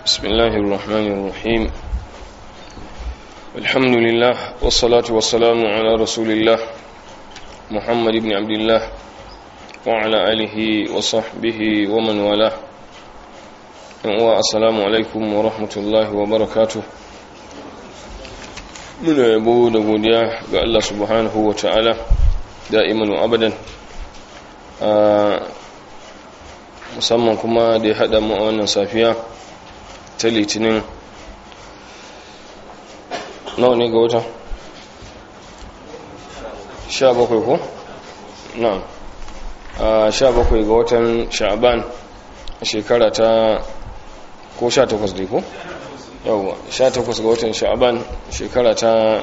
بسم الله الرحمن الرحيم الحمد لله والصلاة والسلام على رسول الله محمد بن عبد الله وعلى آله وصحبه ومن والاه السلام عليكم ورحمة الله وبركاته muna yabo da godiya ga Allah subhanahu wa ta'ala da'iman wa abadan musamman kuma da ya haɗa mu a wannan safiya ta litinin nawa ne ga wata? sha bakwai ko? na sha bakwai ga watan sha'aban shekara ta ko sha takwas dai ko? yawwa 18 ga watan sha'aban shekara ta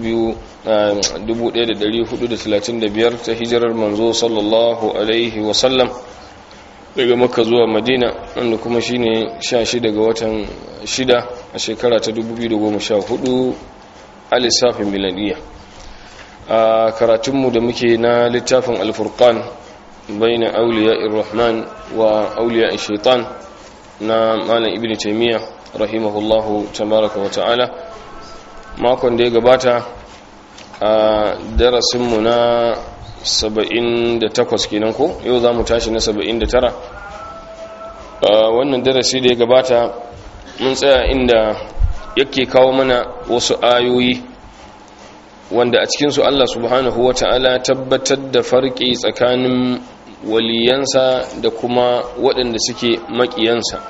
1435 ta hijirar manzo sallallahu alaihi wasallam daga makka zuwa madina wanda kuma shine 16 ga watan 6 a shekara ta 2014 a lissafin miladiya a karatunmu da muke na littafin alfurkan bai na auliya irrahman wa auliya shaitan na malam ibn taimiyya rahimahullahu tabaraka wa ta'ala makon da ya gabata a darasinmu na 78 kenan ko yau za mu tashi na 79 wannan darasi da ya gabata mun tsaya inda yake kawo mana wasu ayoyi wanda a cikinsu Allah subhanahu wa ta'ala tabbatar da farki tsakanin waliyansa da kuma waɗanda suke maƙiyansa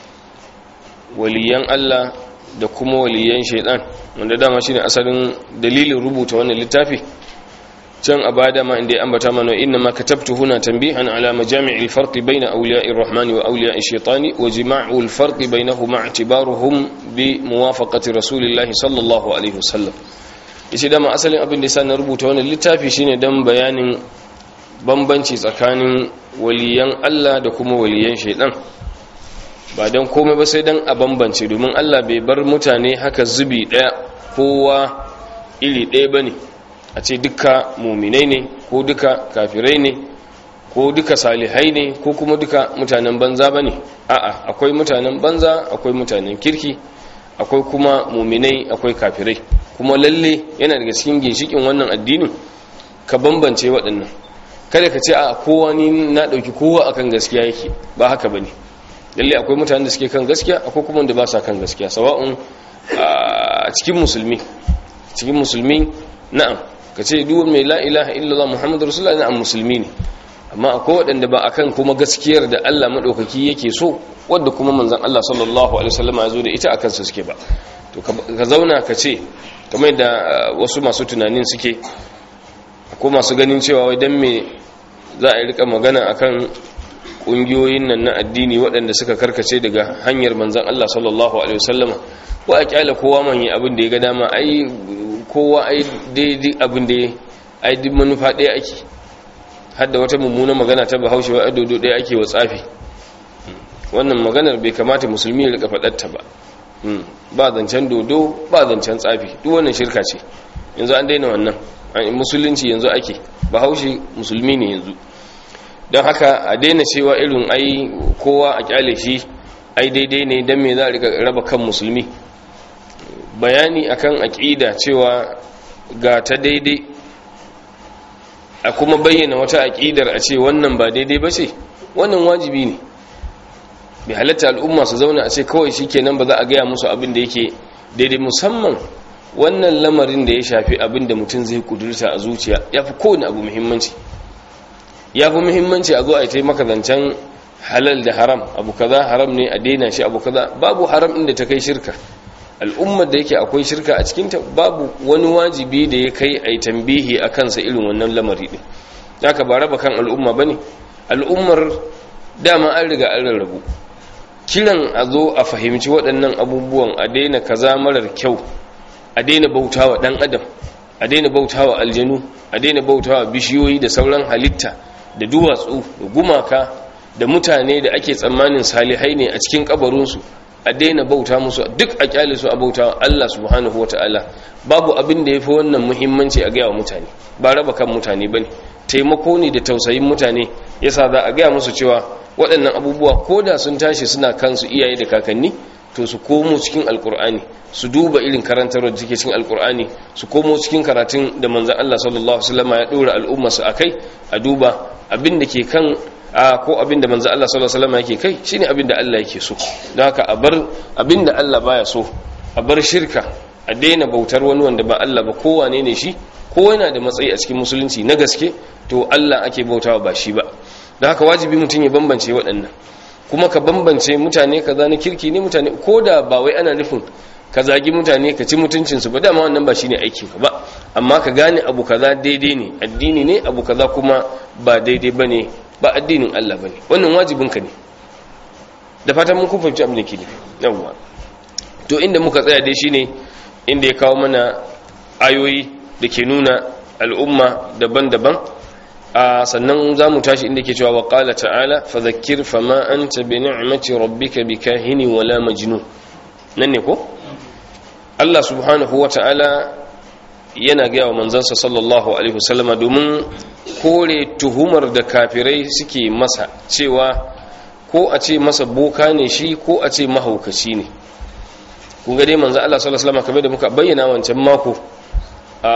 waliyan Allah da kuma waliyan shaidan wanda dama shine asalin dalilin rubuta wannan littafi can a bada ma inda ya ambata mana inna ma katabtu huna tanbihan ala majami'il farq bayna awliya'ir rahmani wa awliya'ish shaitani wa jima'ul farq bainahuma i'tibaruhum bi muwafaqati rasulillahi sallallahu alaihi wasallam yace dama asalin abin da yasa na rubuta wannan littafi shine dan bayanin bambanci tsakanin waliyan Allah da kuma waliyan shaidan ba don komai ba sai don a bambance domin Allah bai bar mutane haka zubi ɗaya kowa iri ɗaya ba ne a ce duka muminai ne ko duka kafirai ne ko duka salihai ne ko kuma duka mutanen banza ba ne a'a akwai mutanen banza akwai mutanen kirki akwai kuma muminai akwai kafirai kuma lalle yana daga cikin ginshikin wannan addinin ka bambance waɗannan kada ka ce a kowa ni na ɗauki kowa akan gaskiya yake ba haka ba ne lalle akwai mutanen da suke kan gaskiya akwai kuma wanda ba sa kan gaskiya sawa'un a cikin musulmi cikin musulmi na'am ka ce duk mai la ilaha illallah muhammadu rasulullah na'am musulmi ne amma akwai waɗanda ba akan kuma gaskiyar da Allah madaukaki yake so wanda kuma manzon Allah sallallahu alaihi wasallam ya zo da ita akan su suke ba to ka zauna ka ce kamar da wasu masu tunanin suke ko masu ganin cewa wai dan me za a yi rika magana akan kungiyoyin nan na addini waɗanda suka karkace daga hanyar manzan Allah sallallahu alaihi wasallama ko a kyala kowa man yi abin da ya ga dama ai kowa ai daidai abin da ai duk manufa ɗaya ake hadda wata mummuna magana ta bahaushe wa adodo ɗaya ake wa tsafi wannan maganar bai kamata musulmi ya rika faɗarta ba ba zancen dodo ba zancen tsafi duk wannan shirka ce yanzu an daina wannan musulunci yanzu ake bahaushe musulmi ne yanzu don haka a daina cewa irin ai kowa a kyale shi ai daidai ne don me za a raba kan musulmi bayani akan aƙida cewa ga ta daidai a kuma bayyana wata aƙidar a ce wannan ba daidai ba ce wannan wajibi ne bai halatta al'umma su zauna a ce kawai shi kenan ba za a gaya musu abin da yake daidai musamman wannan lamarin da ya shafi abin da mutum zai kudurta a zuciya ya fi kowane abu muhimmanci ya fi muhimmanci a zo a yi maka zancen halal da haram abu kaza haram ne a daina shi abu kaza babu haram inda ta kai shirka al'ummar da yake akwai shirka a cikinta babu wani wajibi da ya kai a yi tambihi a kansa irin wannan lamari ɗin ya ka ba raba kan al'umma ba ne al'ummar dama an riga an rarrabu kiran a zo a fahimci waɗannan abubuwan a daina kaza marar kyau a daina bautawa ɗan adam a daina bautawa aljanu a daina bautawa bishiyoyi da sauran halitta da duwatsu da gumaka da mutane da ake tsammanin salihai ne a cikin kabarinsu a daina bauta musu duk a kyale su a bauta Allah subhanahu wataala babu abin da yafi wannan muhimmanci a gaya wa mutane ba raba kan mutane bane taimako ne da tausayin mutane yasa za a gaya musu cewa waɗannan abubuwa ko da sun tashi suna kansu iyaye da kakanni to to su komo cikin alkur'ani su duba irin karantarwar da take cikin alkur'ani su komo cikin karatun da manzon Allah sallallahu alaihi wasallam ya dora al'umma su akai a duba abin da ke kan a ko abin da manzon Allah sallallahu alaihi wasallam yake kai shine abin da Allah yake so don haka a bar abin da Allah baya so a bar shirka a daina bautar wani wanda ba Allah ba kowane ne shi ko yana da matsayi a cikin musulunci na gaske to Allah ake bautawa ba shi ba don haka wajibi mutum ya bambance waɗannan kuma ka bambance mutane kaza na kirki ne mutane ko da ba wai ana nufin ka zagi mutane ka ci mutuncinsu ba dama wannan ba shine aikin ka ba amma ka gane abu kaza daidai ne addini ne abu kaza kuma ba daidai bane ba addinin Allah bane wannan wajibin ka ne da fatan mun kun fahimci abin da ke ne yawwa to inda muka tsaya dai shine inda ya kawo mana ayoyi da ke nuna al'umma daban-daban a sannan za mu tashi inda ke cewa wa ƙala ta'ala fa zakir fa ma an ta bi ni'mati rabbika bi kahini wala majnun nan ne ko Allah subhanahu wa ta'ala yana gaya wa manzansa sallallahu alaihi wasallama domin kore tuhumar da kafirai suke masa cewa ko a ce masa boka ne shi ko a ce mahaukaci ne kun ga dai manzo Allah sallallahu alaihi wasallama kamar da muka bayyana wancan mako a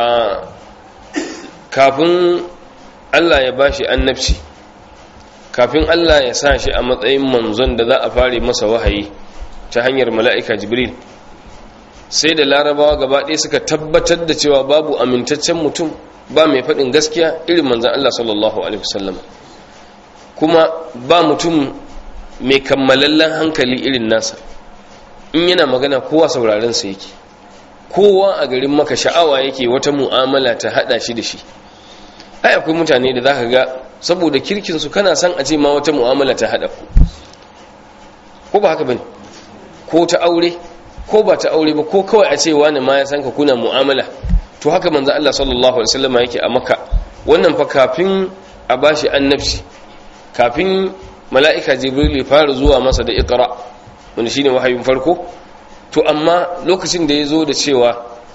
kafin Allah ya bashi annabci kafin Allah ya sa shi a matsayin manzon da za a fare masa wahayi ta hanyar mala'ika jibril sai da larabawa gaba ɗaya suka tabbatar da cewa babu amintaccen mutum ba mai faɗin gaskiya irin manzan Allah sallallahu alaihi wasallam kuma ba mutum mai kammalallen hankali irin nasa in yana magana kowa sauraren sa yake kowa a garin maka sha'awa yake wata mu'amala ta hada shi da shi ai akwai mutane da zaka ga saboda kirkin su kana san a ce ma wata mu'amala ta hada ku ko ba haka bane ko ta aure ko ba ta aure ba ko kawai a ce wani ma ya san ka kuna mu'amala to haka manzo Allah sallallahu alaihi wasallam yake a Makka wannan fa kafin a bashi annabci kafin mala'ika Jibril ya fara zuwa masa da Iqra wanda shine wahayin farko to amma lokacin da ya zo da cewa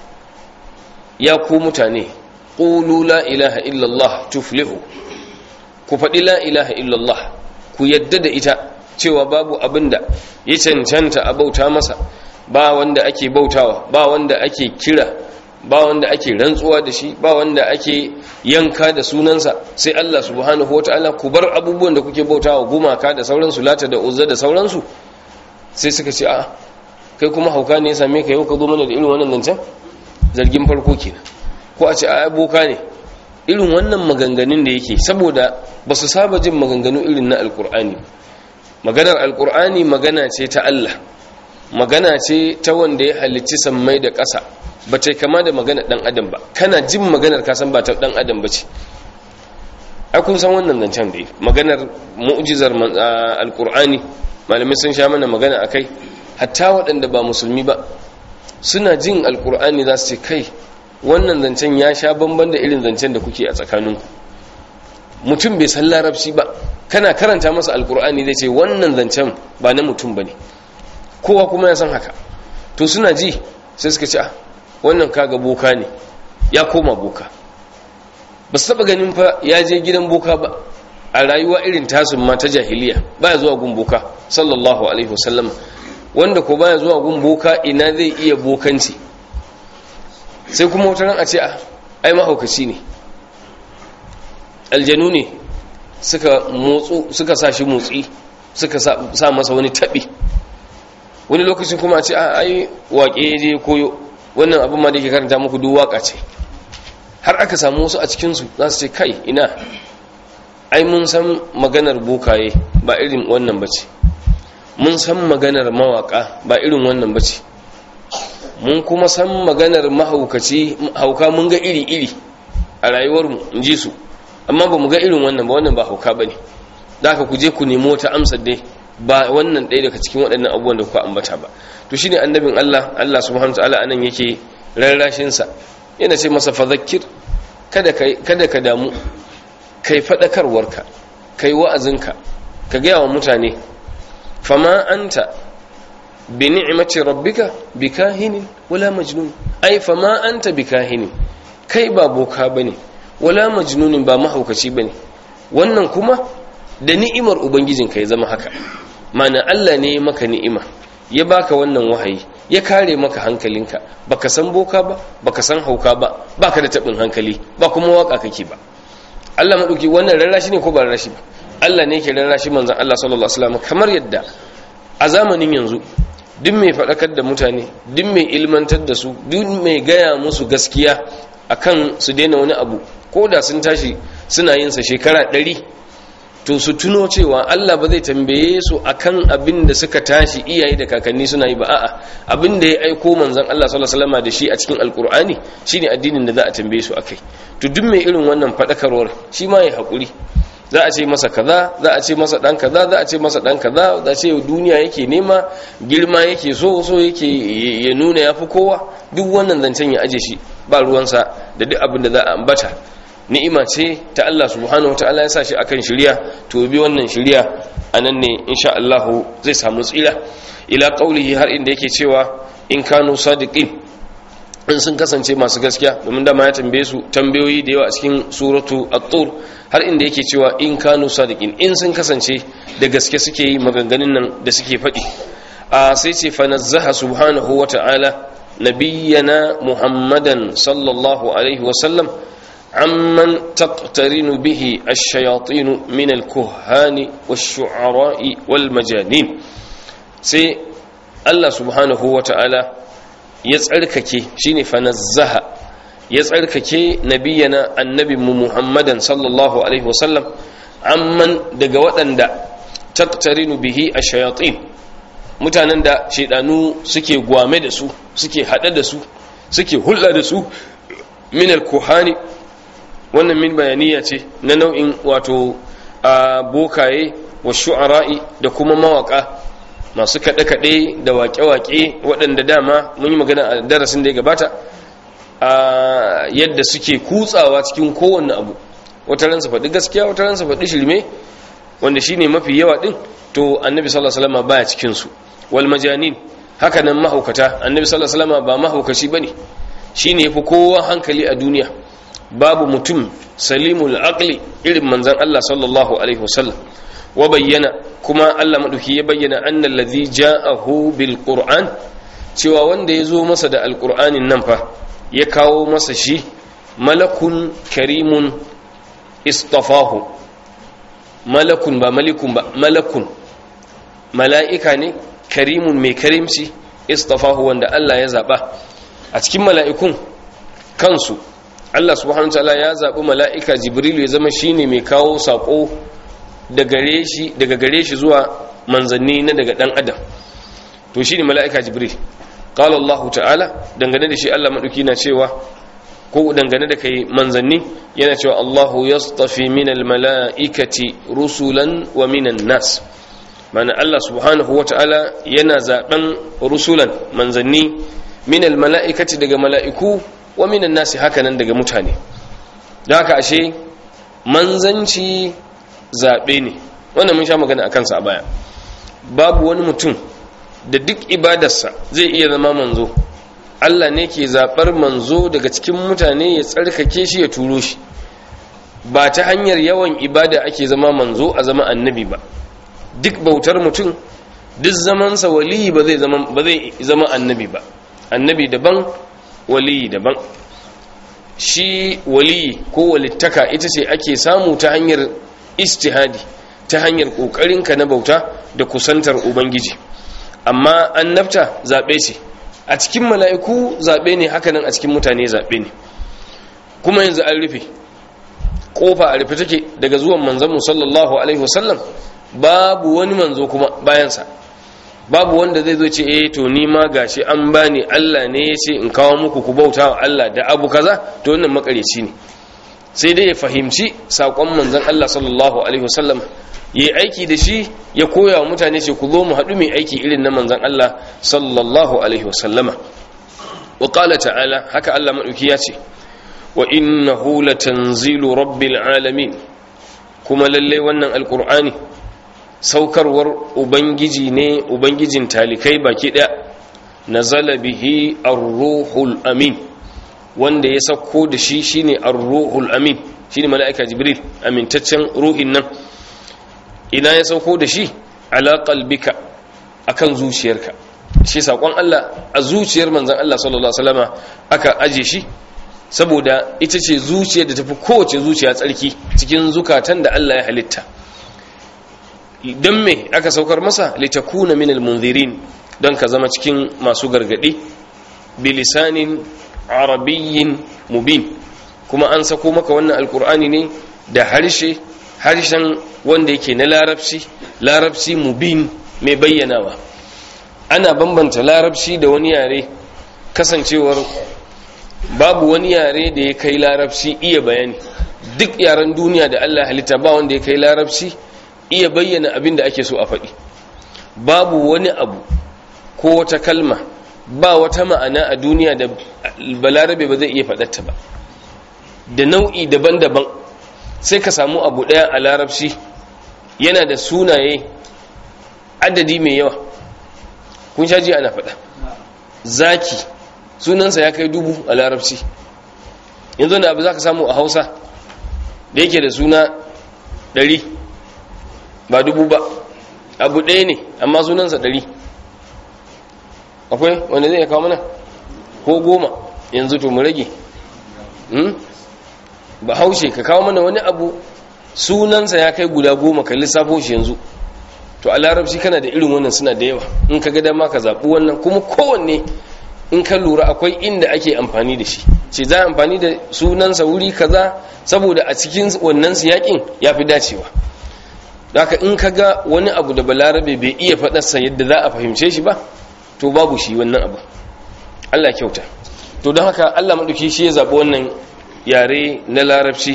ya ku mutane qulu la ilaha illallah tuflihu ku faɗi la ilaha illallah ku yadda da ita cewa babu abinda ya cancanta a bauta masa ba wanda ake bautawa ba wanda ake kira ba wanda ake rantsuwa da shi ba wanda ake yanka da sunansa sai Allah subhanahu wataala ku bar abubuwan da kuke bautawa gumaka da sauransu lata da uzza da sauransu sai suka ce a kai kuma hauka ne ya same ka yau ka zo mana da irin wannan zancen zargin farko kenan ko a ce a boka ne irin wannan maganganun da yake saboda ba su saba jin maganganu irin na alkur'ani maganar alkur'ani magana ce ta Allah magana ce ta wanda ya halicci sammai da ƙasa ba ta kama da magana ɗan adam ba kana jin maganar kasan ba ta ɗan adam ba ce ai kun san wannan zancen da maganar mu'jizar alkur'ani malamai sun sha mana magana akai hatta waɗanda ba musulmi ba suna jin alkur'ani za su ce kai wannan zancen ya sha bamban da irin zancen da kuke a tsakaninku mutum bai san larabci ba kana karanta masa alkur'ani zai ce wannan zancen ba na mutum ba ne kowa kuma ya san haka to suna ji sai suka ce wannan kaga boka ne ya koma boka ba su taba ganin fa ya je gidan boka ba a rayuwa irin tasun ma ta jahiliya baya zuwa gun boka sallallahu alaihi wasallam wanda ko baya zuwa gun boka ina zai iya bokanci sai kuma wata ran a ce ai mahaukaci ne aljanu ne suka motsu suka sa shi motsi suka sa masa wani taɓi wani lokacin kuma a ce ai waƙe je koyo wannan abin ma da ke karanta muku duk waƙa ce har aka samu wasu a cikinsu za su ce kai ina ai mun san maganar bokaye ba irin wannan bace mun san maganar mawaka ba irin wannan bace mun kuma san maganar mahaukaci hauka mun ga iri-iri a rayuwarmu in ji su amma ba mu ga irin wannan ba wannan ba hauka ba ne da aka kuje ku nemo ta amsar dai ba wannan ɗaya daga cikin waɗannan abubuwan da kuka ambata ba to shine annabin Allah Allah subhanahu wa ta'ala anan yake rarrashin sa yana ce masa fadhakkir kada kada ka damu kai fadakarwarka kai wa'azinka ka gaya wa mutane fama anta bi ni'mati rabbika bikahinin wala majnun ai fama anta bikahinin kai ba boka bane wala majnunin ba mahaukaci bane wannan kuma da ni'imar ubangijinka ya zama haka mana Allah ne maka ni'ima ya baka wannan wahayi ya kare maka hankalinka baka san boka ba baka san hauka ba baka da tabin hankali ba kuma waka kake ba Allah madauki wannan rarrashi ne ko ba rarrashi ba Allah ne yake rarrashi manzon Allah sallallahu alaihi wasallam kamar yadda a zamanin yanzu duk mai faɗakar da mutane duk mai ilmantar da su duk mai gaya musu gaskiya akan su daina wani abu ko da sun tashi suna yin sa shekara ɗari to su tuno cewa Allah ba zai tambaye su akan abin da suka tashi iyaye da kakanni suna yi ba a'a abin da ya aiko manzon Allah sallallahu alaihi wasallam da shi a cikin alkur'ani shine addinin da za a tambaye su akai to duk mai irin wannan faɗakarwar shi ma ya haƙuri za a ce masa kaza za a ce masa dan kaza za a ce masa dan kaza za a ce duniya yake nema girma yake so so yake ya nuna yafi kowa duk wannan zancen ya aje shi ba ruwansa da duk abin da za a ambata ni'ima ce ta Allah subhanahu wataala ya sa shi akan shiriya to bi wannan shiriya anan ne insha Allah zai samu tsira ila qaulihi har inda yake cewa in kanu sadiqin in sun kasance masu gaskiya domin dama ya tambaye su tambayoyi da yawa a cikin suratu at-tur har inda yake cewa in kanu sadiqin in sun kasance da gaske suke yi maganganun nan da suke faɗi a sai ce fa nazzaha subhanahu wa ta'ala nabiyyana muhammadan sallallahu alaihi wa sallam amman taqtarinu bihi ash-shayatin min al-kuhani wash-shu'ara'i wal-majanin sai Allah subhanahu wa ta'ala ya tsarkake shine fanazzaha ya tsarkake nabiyana annabinmu muhammadan sallallahu alaihi wasallam amman daga waɗanda taktarinu bihi a shayatin mutanen da shaidanu suke gwame da su suke haɗe da su suke hulɗa da su minal kuhani wannan min bayaniya ce na nau'in wato a bokaye wa shu'ara'i da kuma mawaka masu kaɗe-kaɗe da waƙe-waƙe waɗanda dama mun yi magana a darasin da ya gabata a yadda suke kutsawa cikin kowanne abu wata ransa faɗi gaskiya wata ransa faɗi shirme wanda shine mafi yawa ɗin to annabi sallallahu alaihi wasallam baya cikin su wal majanin haka nan mahaukata annabi sallallahu alaihi wasallam ba mahaukaci bane shine yafi kowa hankali a duniya babu mutum salimul aqli irin manzon Allah sallallahu alaihi wasallam wa bayyana kuma Allah maɗauki ya bayyana annal ladhi ja'ahu bil qur'an cewa wanda ya zo masa da alqur'anin nan fa ya kawo masa shi malakun karimun istafahu malakun ba malikun ba malakun mala'ika ne karimun mai karimci istafahu wanda Allah ya zaba a cikin mala'ikun kansu Allah subhanahu wa ta'ala ya zabi mala'ika jibrilu ya zama shine mai kawo sako daga gare shi zuwa manzanni na daga dan adam to shine mala'ika jibril qala Allah ta'ala dangane da shi Allah madauki na cewa ko dangane da kai manzanni yana cewa Allahu yastafi minal mala'ikati rusulan wa minan nas mana Allah subhanahu wa ta'ala yana zaben rusulan manzanni minal mala'ikati daga mala'iku wa minan nasi hakanan daga mutane da haka ashe manzanci zaɓe ne wannan mun sha magana a kansa a baya babu wani mutum da duk ibadarsa zai iya zama manzo Allah ne ke zaɓar manzo daga cikin mutane ya tsarkake shi ya turo shi ba ta hanyar yawan ibada ake zama manzo a zama annabi ba duk bautar mutum duk zamansa waliyi ba zai zama ba zai zama annabi ba annabi daban waliyi daban shi waliyi ko walittaka ita ce ake samu ta hanyar istihadi ta hanyar ƙoƙarinka na bauta da kusantar ubangiji amma annabta zaɓe ce a cikin mala'iku zaɓe ne hakanan a cikin mutane zaɓe ne kuma yanzu an rufe ƙofa a rufe take daga zuwan manzanmu sallallahu alaihi wasallam babu wani manzo kuma bayansa babu wanda zai zo ce eh to ni ma gashi an bani Allah ne ya ce in kawo muku ku bauta wa Allah da abu kaza to wannan makareci ne sai dai ya fahimci saƙon manzan Allah sallallahu alaihi wasallam ya yi aiki da shi ya koya wa mutane ce ku zo mu haɗu mai aiki irin na manzan Allah sallallahu alaihi wasallama wa qala ta'ala haka Allah madauki ya ce wa innahu latanzilu rabbil alamin kuma lalle wannan alqur'ani saukarwar ubangiji ne ubangijin talikai baki daya nazala bihi ar-ruhul amin wanda ya sauko da shi shine ar-ruhul amin shine mala'ika jibril amintaccen ruhin nan ina ya sauko da shi ala qalbika akan zuciyarka shi sakon Allah a zuciyar manzon Allah sallallahu alaihi wasallama aka aje shi saboda ita ce zuciyar da tafi kowace zuciya tsarki cikin zukatan da Allah ya halitta don me aka saukar masa litakuna min almunzirin don ka zama cikin masu gargadi bilisanin arabiyyin mubin kuma an sako maka wannan alkur'ani ne da harshe harshen wanda yake na larabci larabci mubin mai bayyanawa ana bambanta larabci da wani yare kasancewar babu wani yare da ya kai larabci iya bayani duk yaren duniya da Allah halitta ba wanda ya kai larabci iya bayyana abin da ake so a faɗi babu wani abu ko wata kalma ba wata ma'ana a duniya da balarabe ba zai iya faɗarta ba da nau'i daban-daban sai ka samu abu ɗaya a larabci yana da sunaye adadi mai yawa kun sha ji ana faɗa zaki sunansa ya kai dubu a larabci yanzu da abu za ka samu a hausa da yake da suna ɗari ba dubu ba abu ɗaya ne amma sunansa ɗari akwai wanda zai kawo mana ko goma yanzu to mu rage ba haushe ka kawo mana wani abu sunansa ya kai guda goma ka lissafo shi yanzu to a larabci kana da irin wannan suna da yawa in ka ga dama ka zaɓi wannan kuma kowanne in ka lura akwai inda ake amfani da shi ce za a amfani da sunansa wuri kaza saboda a cikin wannan siyakin ya fi dacewa haka in ka ga wani abu da balarabe bai iya faɗarsa yadda za a fahimce shi ba to babu shi wannan abu allah kyauta to don haka allah maɗauki shi ya zaɓi wannan yare na larabci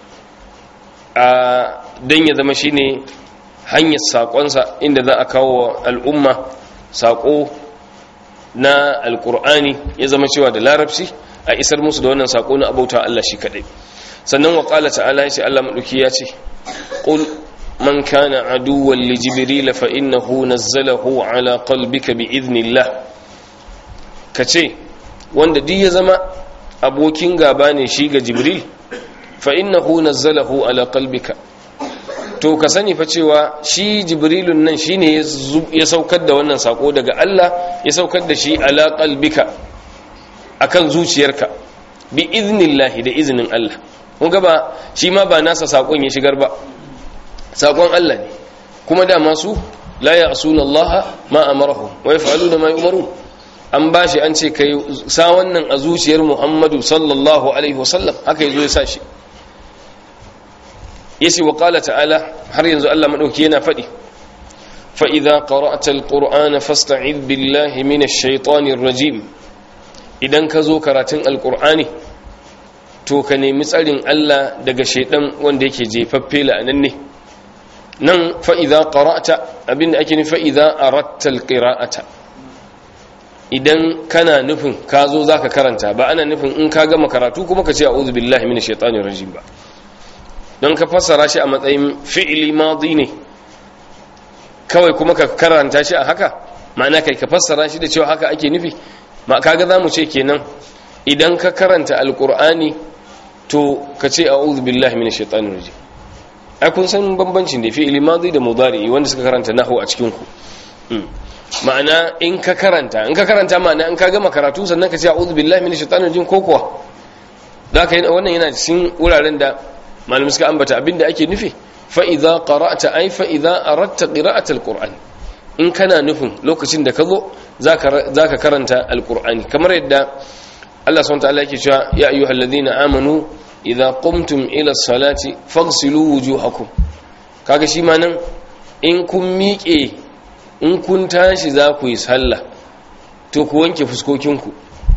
a don ya zama shi ne hanyar saƙonsa inda za a kawo al'umma saƙo na alƙur'ani ya zama cewa da larabci a isar musu da wannan saƙo na abauta Allah shi kaɗai sannan wa ƙala ta'ala ya ce Allah maɗauki ya ce ƙul man kana aduwwan li jibril fa innahu nazzalahu ala qalbika bi idnillah kace wanda duk ya zama abokin gaba ne shi ga jibril fa innahu nazzalahu ala qalbika to ka sani fa cewa shi jibrilun nan shine ya saukar da wannan sako daga Allah ya saukar da shi ala qalbika akan zuciyarka bi idnillahi da izinin Allah kun ga ba shi ma ba nasa sakon ya shigar ba sakon Allah ne kuma da masu la ya'suna Allah ma amarahum wa yaf'aluna ma yu'marun an bashi an ce kai sa wannan a zuciyar Muhammadu sallallahu alaihi wasallam haka yazo ya sa shi yace wa qala ta'ala har yanzu Allah madauki yana fadi fa idza qara'ta alqur'ana fasta'id billahi minash shaitanir rajim idan ka zo karatun alqur'ani to ka nemi tsarin Allah daga shaidan wanda yake jefaffe la'anan ne nan fa idza qara'ta abinda ake nufi fa idza aratta alqira'ata idan kana nufin ka zo zaka karanta ba ana nufin in ka gama karatu kuma ka ce a'udhu billahi minash shaitanir rajim ba don ka fassara shi a matsayin fi'ili madi ne kawai kuma ka karanta shi a haka ma'ana kai ka fassara shi da cewa haka ake nufi ma kaga za mu ce kenan idan ka karanta alkur'ani to ka ce a'udhu billahi minash shaitanir rajim ai kun san bambancin da fi'ili madi da mudari wanda suka karanta nahwu a cikin ku ma'ana in ka karanta in ka karanta ma'ana in ka gama karatu sannan ka ce a'udhu billahi minash shaitanir rajim ko kuwa zaka yi wannan yana cikin wuraren da malamin suka ambata abinda ake nufi fa idza qara'ta ay fa idza aradta qira'ata alquran in kana nufin lokacin da ka zo zaka zaka karanta alqur'ani kamar yadda Allah subhanahu wa ta'ala yake cewa ya ayyuhalladhina amanu idza qumtum ila salati faghsilu wujuhakum kaga shi ma nan in kun miƙe in kun tashi za ku yi sallah to ku wanke fuskokinku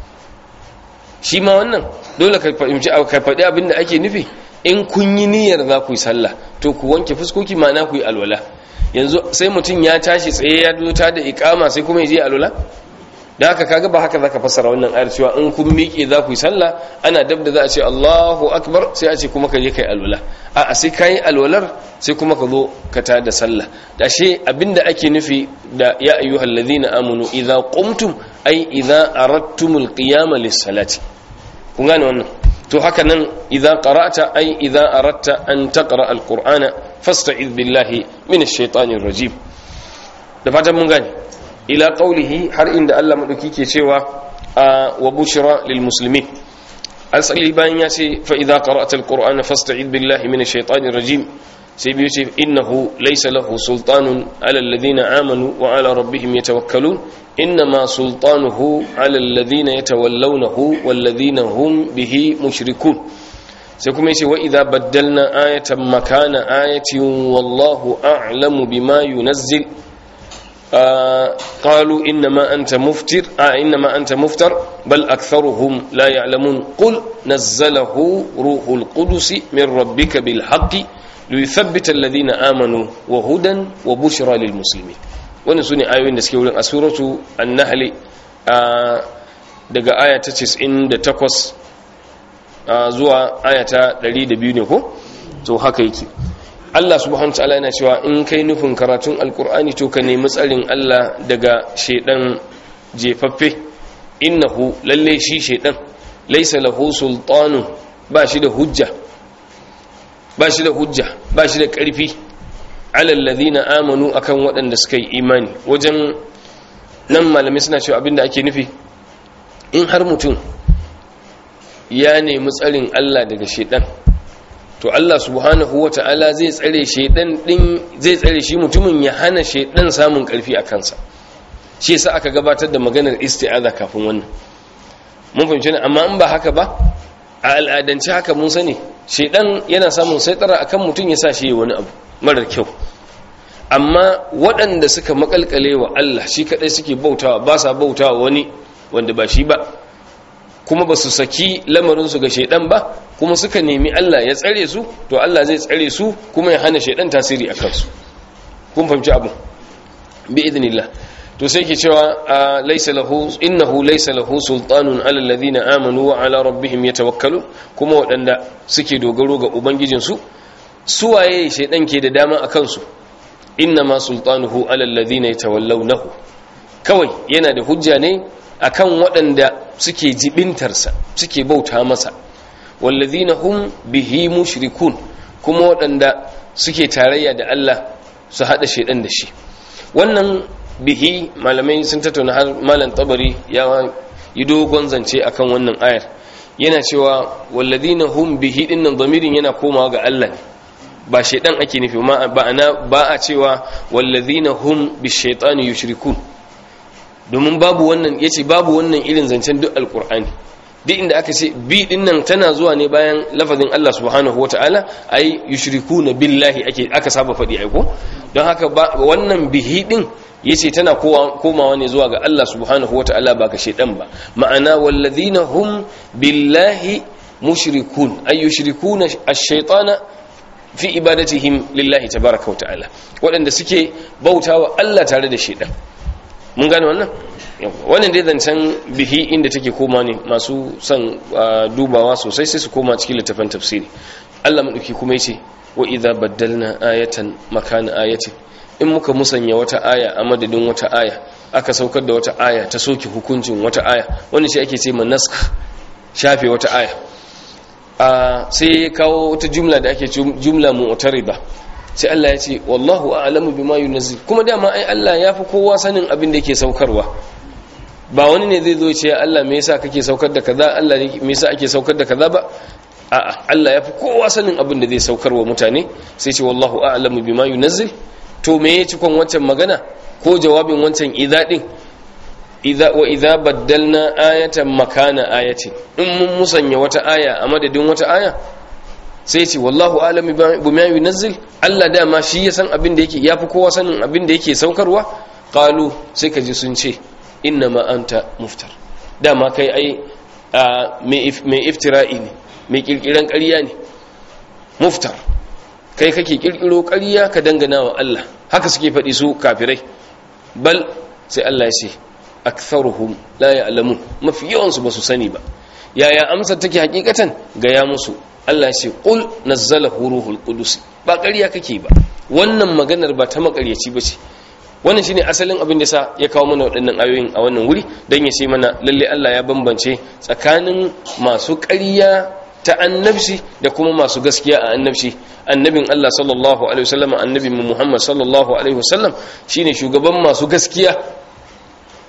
shi ma wannan dole ka fahimci ka faɗi abin da ake nufi in kun yi niyyar za ku yi sallah to ku wanke fuskoki ma'ana ku yi alwala yanzu sai mutum ya tashi tsaye ya dota da ikama sai kuma ya je alwala da haka kaga ba haka zaka fassara wannan ayar cewa in kun miƙe za ku yi sallah ana dab da za a ce Allahu akbar sai a ce kuma ka je kai alwala a sai kai alwalar sai kuma ka zo ka ta da sallah da shi abinda ake nufi da ya ayyuhal ladina amanu idza qumtum ay idza aradtumul qiyama lis-salati kun gane wannan to haka nan idza qara'ta ay idza aradta an taqra al-qur'ana fasta'id billahi minash shaitanir rajim da fatan mun gane ila qawlihi har inda Allah madauki ke cewa wa bushra lil muslimin asali bayan ya ce fa idza qara'ta alqur'ana fasta'id billahi minash shaitanir rajim sai biyu ce innahu laysa lahu sultanun ala alladhina amanu wa ala rabbihim yatawakkalun innama sultanuhu ala alladhina yatawallawnahu walladhina hum bihi mushrikun sai kuma yace wa idza baddalna ayatan makana ayatin wallahu a'lamu bima yunazzil قالوا إنما أنت مفتر آه إنما أنت مفتر بل أكثرهم لا يعلمون قل نزله روح القدس من ربك بالحق ليثبت الذين آمنوا وهدى وبشرى للمسلمين wani su ne ayoyin da suke wurin a suratu annahali daga aya ta 98 zuwa aya ta 102 ne ko to haka yake Allah subhanahu ta'ala yana cewa in kai nufin karatun alkur'ani to ka nemi tsarin Allah daga shedan jefaffe innahu lalle shi shedan laysa lahu sultanu ba shi da hujja ba shi da hujja ba shi da karfi ala alladhina amanu akan waɗanda suka yi imani wajen nan malamai suna cewa abinda ake nufi in har mutum ya nemi tsarin Allah daga shedan to Allah subhanahu wa ta'ala zai tsare shaidan din zai tsare shi mutumin ya hana shaidan samun karfi a kansa shi yasa aka gabatar da maganar isti'aza kafin wannan mun fahimci ne amma in ba haka ba a al'adance haka mun sani shaidan yana samun saitara akan mutum ya sa shi wani abu marar kyau amma waɗanda suka makalkale wa Allah shi kadai suke bautawa ba sa bautawa wani wanda ba shi ba kuma ba su saki lamarinsu ga shaidan ba kuma suka nemi Allah ya tsare su to Allah zai tsare su kuma ya hana shaidan tasiri a kansu kun fahimci abu bi idnillah to sai ke cewa laysa lahu innahu laysa lahu sultanun ala alladhina amanu wa ala rabbihim yatawakkalun kuma wadanda suke dogaro ga ubangijin su suwaye shaidan ke da dama akan su innama sultanuhu ala alladhina yatawallawnahu kawai yana da hujja ne akan waɗanda suke jibintarsa suke bauta masa wallazina hum bihi mushrikun kuma waɗanda suke tarayya da Allah su haɗa shaidan da shi wannan bihi malamai sun tattauna har malam tabari ya yi dogon zance akan wannan ayar yana cewa wallazina hum bihi dinnan zamirin yana komawa ga Allah ne ba shaidan ake nufi ba ana ba a cewa wallazina hum bishaitani yushrikun domin babu wannan yace babu wannan irin zancen duk alqur'ani duk inda aka ce bi din nan tana zuwa ne bayan lafazin Allah subhanahu wataala ai yushrikuna billahi ake aka saba fadi ai ko don haka wannan bihi din yace tana komawa ne zuwa ga Allah subhanahu wataala ba ga shedan ba ma'ana wallazina hum billahi mushrikun ay yushrikuna ash-shaytana fi ibadatihim lillahi tabaaraka wataala waɗanda suke bautawa Allah tare da shedan mun gane wannan wannan dai zancen bihi inda take koma ne masu son dubawa sosai sai su koma cikin littafin tafsiri Allah madauki kuma yace wa idza baddalna ayatan makana ayatin in muka musanya wata aya a madadin wata aya aka saukar da wata aya ta soke hukuncin wata aya wanda shi ake ce manask shafe wata aya sai ya kawo wata jumla da ake jumla mu'tarida sai Allah ya ce wallahu a'lamu bima yunzil kuma dama ai Allah ya fi kowa sanin abin da yake saukarwa ba wani ne zai zo ce Allah me yasa kake saukar da kaza Allah me yasa ake saukar da kaza ba a'a Allah ya fi kowa sanin abin da zai saukarwa mutane sai ce wallahu a'lamu bima yunzil to me ya cikon wancan magana ko jawabin wancan idza din idza wa idza baddalna ayatan makana ayatin in mun musanya wata aya a madadin wata aya sai ce wallahu alami bima yunazzil Allah dama shi ya san abin da yake yafi kowa sanin abin da yake saukarwa qalu sai ka ji sun ce inna ma anta muftar dama kai ai mai iftira'i ne mai kirkiran ƙarya ne muftar kai kake kirkiro ƙarya ka dangana wa Allah haka suke faɗi su kafirai bal sai Allah ya ce aktharuhum la ya'lamun mafi yawan su basu sani ba yaya amsar take hakikatan ga ya musu Allah ce qul nazzalahu ruhul qudus ba ƙarya kake ba wannan maganar ba ta makaryaci bace wannan shine asalin abin da sa ya kawo mana waɗannan ayoyin a wannan wuri dan ya ce mana lalle Allah ya bambance tsakanin masu ƙarya ta annabci da kuma masu gaskiya a annabci annabin Allah sallallahu alaihi wasallam annabin Muhammad sallallahu alaihi wasallam shine shugaban masu gaskiya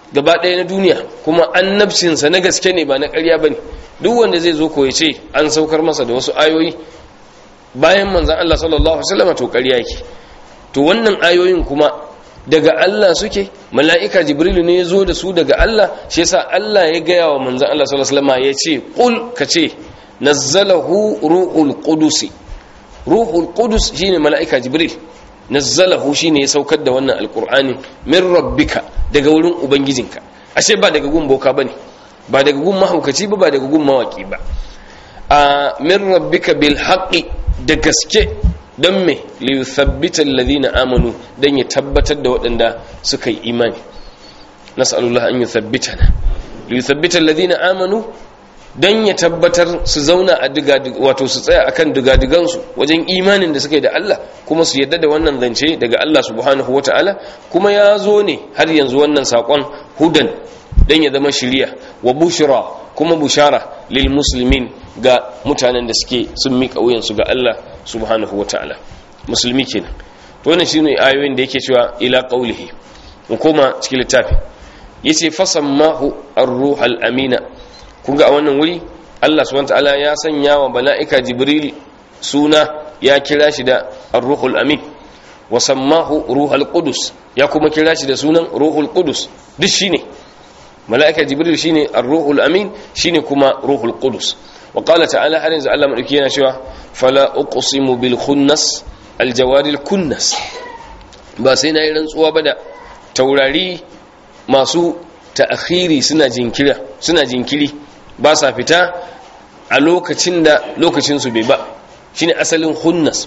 gaba ɗaya na duniya kuma annabcinsa na gaske ne ba na ƙarya ba ne duk wanda zai zo ko ya ce an saukar masa da wasu ayoyi bayan manzan Allah sallallahu Alaihi wasallam to ƙarya yake to wannan ayoyin kuma daga Allah suke mala'ika jibrilu ne ya zo da su daga Allah shi yasa Allah ya gaya wa manzan Allah sallallahu Alaihi wasallam ya ce ƙul ka ce nazzalahu ruhul qudusi ruhul qudus shine mala'ika jibril nazzalahu shine ya saukar da wannan alqur'ani min rabbika daga wurin ubangijinka ashe ba daga gun boka bane ba daga gun mahaukaci ba ba daga gun mawaki ba a min rabbika bil haqqi da gaske don me li yuthabbita alladhina amanu dan ya tabbatar da waɗanda suka yi imani nas'alullah an yuthabbitana li yuthabbita alladhina amanu don ya tabbatar su zauna a wato su tsaya akan digadigansu wajen imanin da suka yi da Allah kuma su yadda da wannan zance daga Allah subhanahu wata'ala kuma ya zo ne har yanzu wannan sakon hudan don ya zama shiriya wa bushra kuma bushara lil muslimin ga mutanen da suke sun miƙa wuyansu ga Allah subhanahu wata'ala musulmi kenan to wannan shine ayoyin da yake cewa ila qaulihi mu koma cikin littafi yace fasammahu ar-ruhal amina kun ga a wannan wuri Allah subhanahu ta'ala ya sanya wa mala'ika Jibril suna ya kira shi da Ar-Ruhul Amin wa sammahu Ruhul Qudus ya kuma kira shi da sunan Ruhul Qudus duk shine mala'ika Jibril shine Ar-Ruhul Amin shine kuma Ruhul Qudus wa qala ta'ala har yanzu Allah madauki yana cewa fala uqsimu bil khunnas al jawaril kunnas ba sai na yi rantsuwa ba da taurari masu ta'khiri suna jinkira suna jinkiri ba sa fita a lokacin da lokacinsu bai ba shine asalin hunnas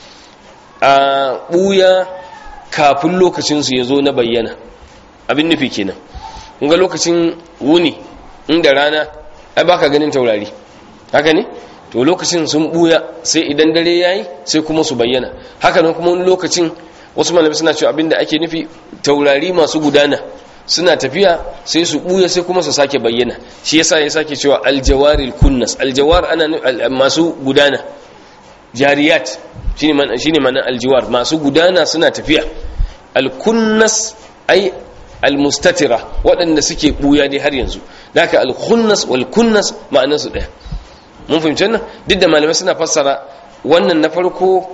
a ɓuya kafin lokacinsu ya zo na bayyana abin nufi kenan ga lokacin wuni inda rana ai baka ganin taurari haka ne to lokacin sun ɓuya sai idan dare yayi sai kuma su bayyana haka nan kuma wani lokacin wasu malamai suna cewa abin da ake nufi taurari masu gudana suna tafiya sai su buya sai kuma su sake bayyana shi yasa ya sake cewa aljawaril kunnas aljawar ana masu gudana jariyat shine man shine man aljawar masu gudana suna tafiya alkunnas ai almustatira waɗanda suke buya dai har yanzu haka alkunnas wal kunnas ma'anar su daya mun fahimci nan duk da malamai suna fassara wannan na farko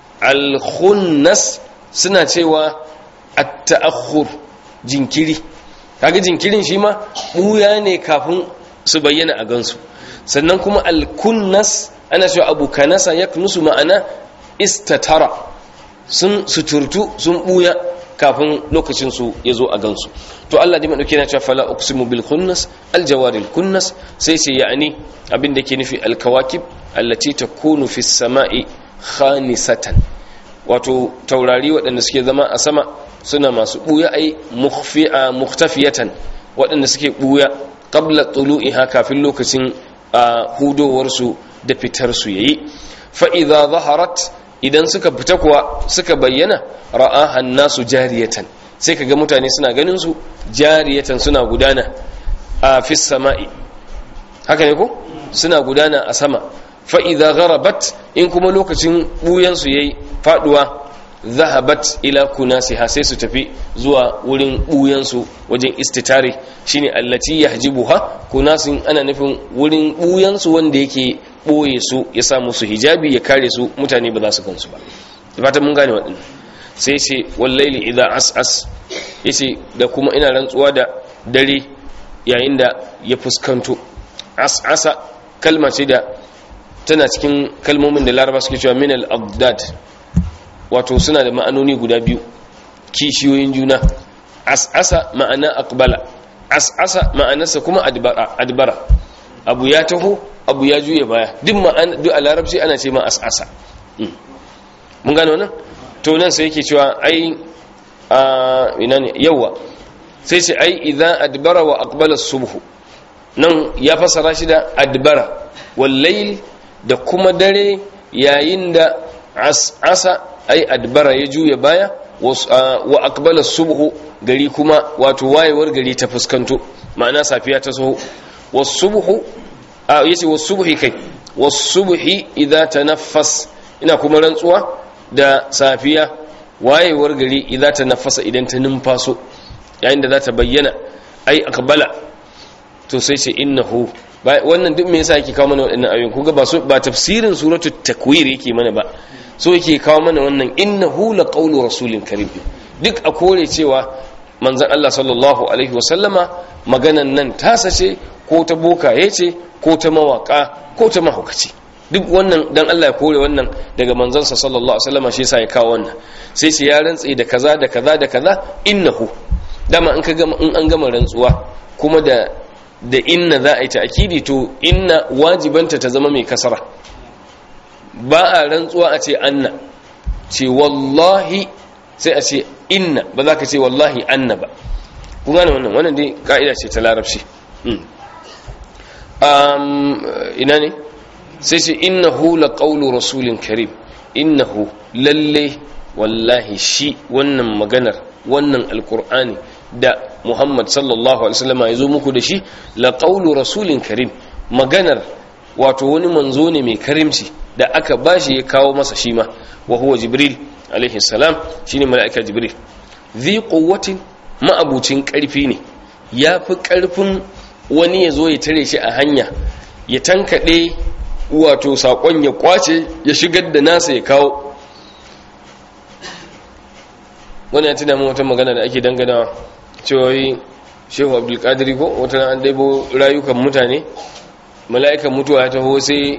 alkhunnas suna cewa at-ta'akhur jinkiri kaga jinkirin shi ma buya ne kafin su bayyana a gansu sannan kuma alkunnas ana cewa abu kanasa ya nusu ma'ana istatara sun suturtu sun buya kafin lokacin su ya zo a gansu to Allah dai madauke na cewa fala uqsimu bil kunnas al jawaril kunnas sai ce ya'ani abin da ke nufi al kawakib allati takunu fis sama'i khanisatan wato taurari waɗanda suke zama a sama suna masu ɓuya ai muhtafiyatan waɗanda suke ɓuya ƙabla tulu'iha kafin lokacin hudowarsu da fitarsu yayi fa'iza zaharat idan suka fita kuwa suka bayyana ra'ahan nasu jariyatan sai kaga mutane suna ganin su jariyatan suna gudana a fis sama'i haka ne ko suna gudana a sama fa'iza gharabat in kuma lokacin ɓuyansu ya yi faɗuwa zahabat ila kunasiha sai su tafi zuwa wurin ɓuyansu wajen istitare shine allati yahjibuha kunasin ana nufin wurin ɓuyansu wanda yake ɓoye su ya sa musu hijabi ya kare su mutane ba za su kansu ba fatan mun gane waɗannan sai ce wallaili idza as'as yace da kuma ina rantsuwa da dare yayin da ya fuskanto as'asa kalma ce da tana cikin kalmomin da laraba suke cewa minal abdad wato suna da ma'anoni guda biyu kishiyoyin juna as'asa ma'ana aqbala as'asa ma'anarsa kuma adbara abu ya taho abu ya juya baya duk ma'ana duk a larabci ana ce ma as'asa mun gano wannan to nan sai yake cewa ai a ina ne yawa sai ce ai idan adbara wa aqbala subhu nan ya fasara shi da adbara wal layl da kuma dare yayin da as'asa ai adbara ya juya baya wa aqbala subhu gari kuma wato wayewar gari ta fuskanto ma'ana safiya ta soho wasubhu a yace wasubhi kai wasubhi idza tanaffas ina kuma rantsuwa da safiya wayewar gari idza tanaffasa idan ta numfaso yayin da za ta bayyana ai aqbala to sai ce innahu wannan duk me yasa yake kawo mana waɗannan ayoyin kuga ba so ba tafsirin suratul takwir yake mana ba so yake kawo mana wannan innahu laqawlu rasulin karim duk a kore cewa manzon Allah sallallahu alaihi wasallama maganan nan tasa ce ko ta bokaye ce ko ta mawaka ko ta mahaukaci duk wannan dan Allah ya kore wannan daga manzansa sallallahu alaihi wasallama shi yasa ya kawo wannan sai ce ya rantse da kaza da kaza da kaza innahu dama in ka gama in an gama rantsuwa kuma da da inna za a yi ta'kidi to inna wajibanta ta zama mai kasara ba a rantsuwa a ce anna ce wallahi sai a ce inna ba za ka ce wallahi anna ba kun gane wannan wannan dai ka'ida ce ta larabci ina ne sai ce innahu la qawlu rasulin karim innahu lalle wallahi shi wannan maganar wannan alkur'ani da muhammad sallallahu alaihi wasallam ya zo muku da shi la qawlu rasulin karim maganar wato wani manzo ne mai karimci da aka bashi ya kawo masa shi ma wa huwa jibril alaihi salam shine mala'ika jibril zi quwwatin ma'abucin karfi ne yafi karfin wani ya zo ya tare shi a hanya ya tankade wato sakon ya kwace ya shigar da nasa ya kawo wani ya tuna mun wata magana da ake dangana cewa shehu abdulkadiri ko wata an daibo rayukan mutane mala'ikan mutuwa ya taho sai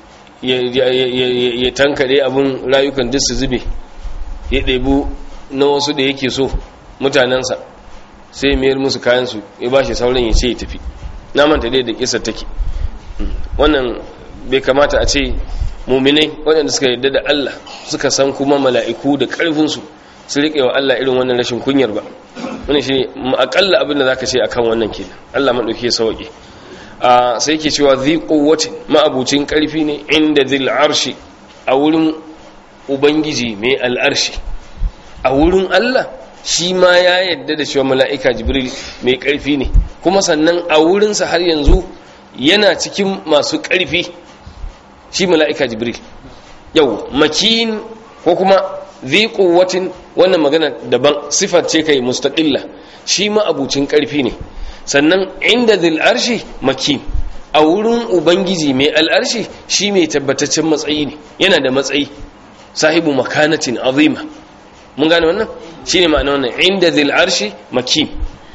ya tankade abin rayukan duk su zube ya ɗebu na wasu da yake so mutanensa sai mayar musu kayansu ya ba shi sauran ya ce ya tafi na manta dai da kisa take wannan bai kamata a ce muminai waɗanda suka yarda da Allah suka san kuma mala'iku da ƙarfinsu su riƙe wa Allah irin wannan rashin kunyar ba wani shi akalla abin da za ka ce a kan wannan kenan Allah maɗauki ya sauƙi sai ke cewa zai ƙowacin ma'abucin ƙarfi ne inda zil arshi a wurin ubangiji mai al'arshi a wurin Allah shi ma ya yadda da cewa mala'ika jibril mai ƙarfi ne kuma sannan a wurinsa har yanzu yana cikin masu ƙarfi shi mala'ika jibril yau makin ko kuma zai ƙuwatin wannan magana daban sifar ce kai mustaƙilla shi ma abucin ƙarfi ne sannan inda zil arshi makin a wurin ubangiji mai al'arshi shi mai tabbataccen matsayi ne yana da matsayi sahibu makanatin azima mun gane wannan shi ne ma'ana wannan inda zil arshi makin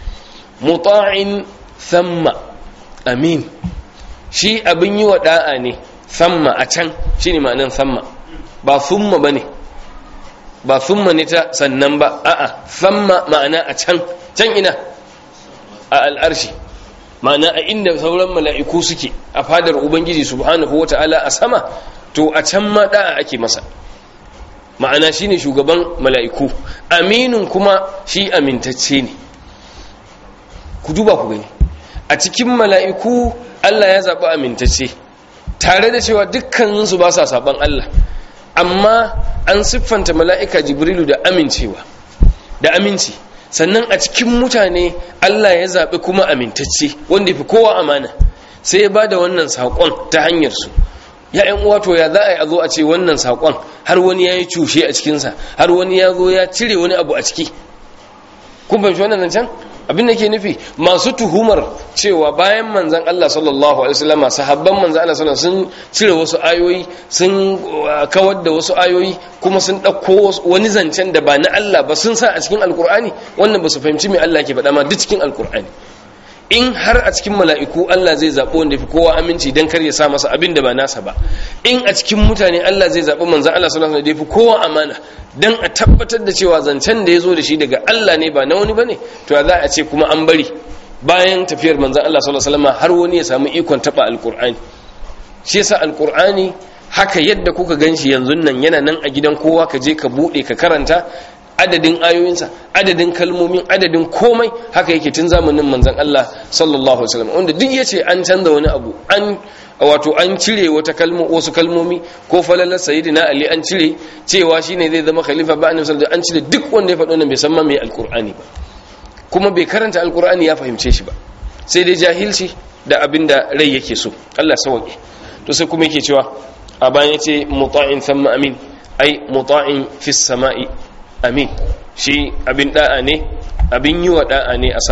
muta'in thamma amin shi abin yi wa da'a ne thamma a can shi ne ma'anan thamma ba thumma ba ne ba thumma ne ta sannan ba a'a thamma ma'ana a can can ina a al'arshi ma'ana a inda sauran mala'iku suke a fadar ubangiji subhanahu wa ta'ala a sama to a can ma da'a ake masa ma'ana shine shugaban mala'iku aminin kuma shi amintacce ne ku duba ku gani a cikin mala'iku Allah ya zaɓi amintacce tare da cewa dukkaninsu ba sa saɓan Allah amma an siffanta mala'ika jibrilu da amincewa da aminci sannan a cikin mutane Allah ya zaɓi kuma amintacce wanda fi kowa amana sai ya ba da wannan saƙon ta hanyarsu ya ‘yan wato ya za a yi a zo a ce wannan saƙon har wani ya yi cushe a cikinsa har wani ya zo ya cire wani abu a ciki kun fahimci wannan zancen abin da ke nufi masu tuhumar cewa bayan manzan Allah sallallahu alaihi wasallam sahabban manzan Allah sallallahu sun cire wasu ayoyi sun kawar da wasu ayoyi kuma sun ɗauko wani zancen da ba na Allah ba sun sa a cikin alkur'ani wannan ba su fahimci me Allah ke faɗa ma duk cikin alkur'ani in har a cikin mala'iku Allah zai zaɓi wanda fi kowa aminci don kar ya sa masa abin da ba nasa ba in a cikin mutane Allah zai zaɓi manzan Allah sallallahu alaihi wasallam da fi kowa amana don a tabbatar da cewa zancen da ya zo da shi daga Allah ne ba na wani ba ne to za a ce kuma an bari bayan tafiyar manzan Allah sallallahu alaihi wasallam har wani ya samu ikon taɓa alƙur'ani shi yasa alƙur'ani haka yadda kuka gan shi yanzu nan yana nan a gidan kowa ka je ka buɗe ka karanta adadin ayoyinsa adadin kalmomin adadin komai haka yake tun zamanin manzan Allah sallallahu alaihi wasallam wanda duk yace an canza wani abu an wato an cire wata kalmo wasu kalmomi ko falalar sayyidina ali an cire cewa shine zai zama khalifa ba annabi sallallahu an cire duk wanda ya faɗo nan bai san ma me alqur'ani ba kuma bai karanta alqur'ani ya fahimce shi ba sai dai jahilci da abinda rai yake so Allah sauke to sai kuma yake cewa a bayan yace muta'in thumma amin ai muta'in fis sama'i amin shi abin da'a ne abin yi wa da'a ne a sama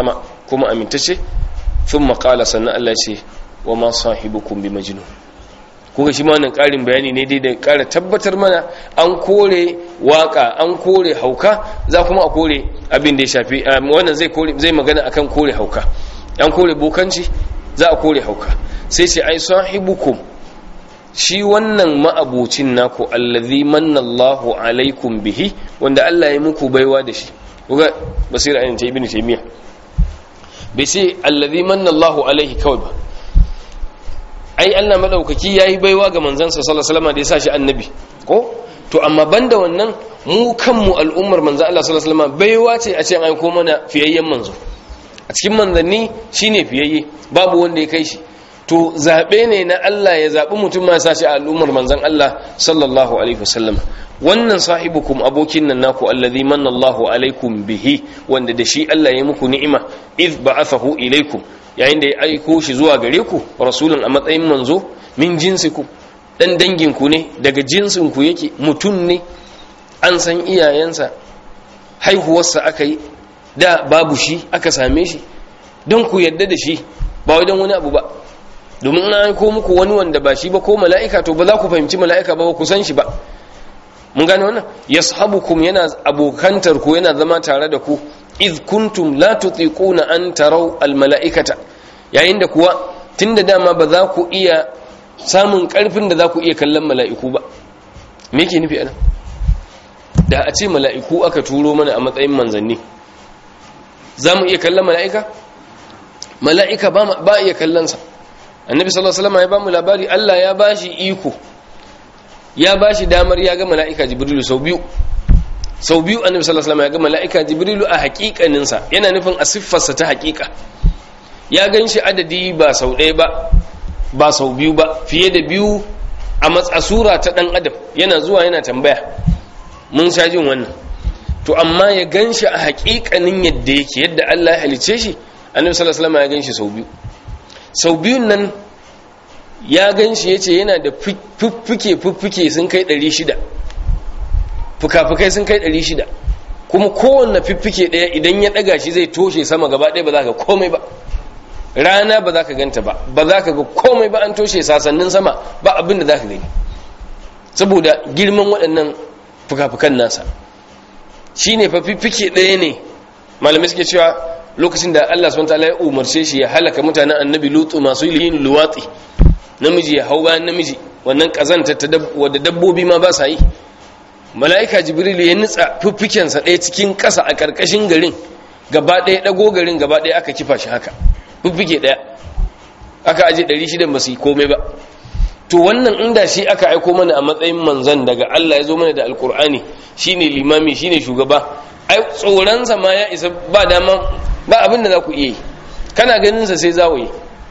kuma amintacce thumma qala sannan Allah ce wa ma sahibukum bi majnun kuga shi ma wannan ƙarin bayani ne dai da ƙara tabbatar mana an kore waka an kore hauka za kuma a kore abin da ya shafi wannan zai kore zai magana akan kore hauka an kore bokanci za a kore hauka sai ce ai sahibukum shi wannan ma'abucin naku allazi manna Allahu alaikum bihi wanda Allah ya muku baiwa da shi kuga basira ayin ta ibnu taymiya bai sai allazi manna Allahu alaihi kawai ba ai Allah madaukaki yayi baiwa ga manzansa sallallahu alaihi wasallam da ya sa shi annabi ko to amma banda wannan mu kanmu al'ummar manzo Allah sallallahu alaihi wasallam baiwa ce a ce an aiko mana fiyayyen manzo a cikin manzanni shine fiyayye babu wanda ya kai shi to zabe ne na Allah ya zabi mutum ma sa shi a al'ummar manzon Allah sallallahu alaihi wasallam wannan sahibukum abokin nan naku allazi manna Allahu alaikum bihi wanda da shi Allah ya muku ni'ima iz ba'athahu ilaikum yayin da ya aiko shi zuwa gare ku rasulun a matsayin manzo min jinsiku dan danginku ne daga jinsinku yake mutum ne an san iyayensa haihuwarsa aka yi da babu shi aka same shi don ku yadda da shi ba wai don wani abu ba domin an aiko muku wani wanda ba shi ba ko mala'ika to ba za ku fahimci mala'ika ba ku san shi ba mun gane wannan yashabukum yana abokantar ku yana zama tare da ku iz kuntum la tutiquna an taraw al mala'ikata yayin da kuwa tunda dama ba za ku iya samun karfin da za ku iya kallon mala'iku ba me yake nufi anan da a ce mala'iku aka turo mana a matsayin manzanni za mu iya kallon mala'ika mala'ika ba iya kallonsa annabi sallallahu alaihi wasallam ya ba mu labari Allah ya bashi iko ya bashi damar ya ga mala'ika jibrilu sau biyu sau biyu annabi sallallahu alaihi wasallam ya ga mala'ika jibrilu a hakikaninsa yana nufin a siffarsa ta hakika ya ganshi adadi ba sau ɗaya ba ba sau biyu ba fiye da biyu a matsasura ta ɗan adam yana zuwa yana tambaya mun sha jin wannan to amma ya ganshi a hakikanin yadda yake yadda Allah ya halice shi annabi sallallahu alaihi wasallam ya ganshi sau biyu sau biyun nan ya ganshi yace yana da fuffuke fuffuke sun kai 600 fukafukai sun kai 600 kuma kowanne fuffuke daya idan ya daga shi zai toshe sama gaba ɗaya ba za ka komai ba rana ba za ka ganta ba ba za ka ga komai ba an toshe sasannin sama ba abin da za ka gani saboda girman waɗannan fuka-fukan nasa shi ne fa fiffike ɗaya ne malamai suke cewa lokacin da Allah subhanahu wataala ya umarce shi ya halaka mutanen annabi lutu masu yin luwatsi namiji ya hau bayan namiji wannan kazanta ta wadda dabbobi ma ba sa yi mala'ika jibril ya nutsa fiffikensa ɗaya cikin ƙasa a ƙarƙashin garin gaba ɗaya ɗago garin gaba ɗaya aka kifa shi haka fiffike ɗaya aka aje ɗari shidan ba su yi komai ba to wannan inda shi aka aiko mana a matsayin manzan daga Allah ya zo mana da alkur'ani shine limami shine shugaba ai tsoronsa ma ya isa ba dama ba abin da za ku iya yi kana ganinsa sai zawaye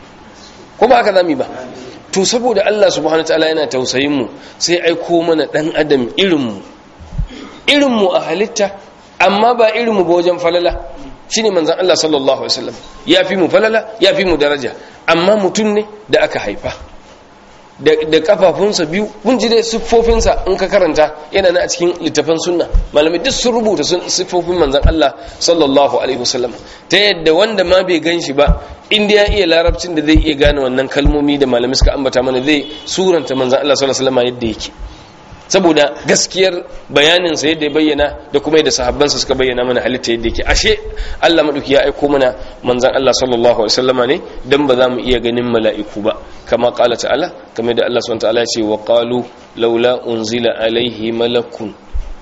ko ba haka zami ba to saboda Allah subhanahu wataala yana tausayin mu sai aiko mana dan adam irin mu irin mu a halitta amma ba irin mu ba wajen falala shine manzon Allah sallallahu alaihi wasallam ya fi mu falala ya fi mu daraja amma mutum ne da aka haifa da kafafunsa biyu kun ji dai siffofinsa in ka karanta yana na a cikin littafin sunna malamai duk sun rubuta siffofin manzan Allah sallallahu alaihi wasallam ta yadda wanda ma bai gan shi ba inda ya iya larabcin da zai iya gane wannan kalmomi da malamai suka ambata mana zai suranta manzan Allah sallallahu alaihi wasallam yadda yake saboda gaskiyar bayaninsa yadda ya bayyana da kuma yadda sahabbansa suka bayyana mana halitta yadda yake ashe Allah maduki ya aiko mana manzan Allah sallallahu alaihi wasallama ne dan ba za mu iya ganin mala'iku ba kama qala ta'ala kamar da Allah subhanahu ta'ala ya ce wa qalu laula unzila alaihi malakun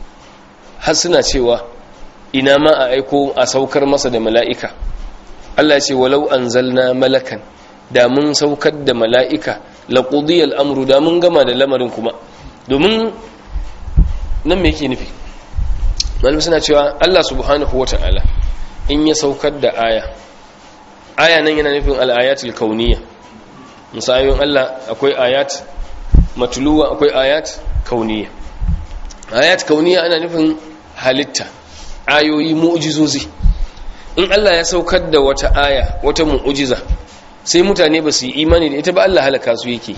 har suna cewa ina ma a aiko a saukar masa da mala'ika Allah ya ce walau anzalna malakan da mun saukar da mala'ika laqudiyal amru da mun gama da lamarin kuma domin nan me yake nufi malam suna cewa Allah subhanahu wata'ala in ya saukar da aya aya nan yana nufin al-ayatul kauniyya misalin Allah akwai ayat matluwa akwai ayat kauniyya ayat kauniyya ana nufin halitta ayoyi mu'jizozi in Allah ya saukar da wata aya wata mu'jiza sai mutane ba su yi imani da ita ba Allah halaka su yake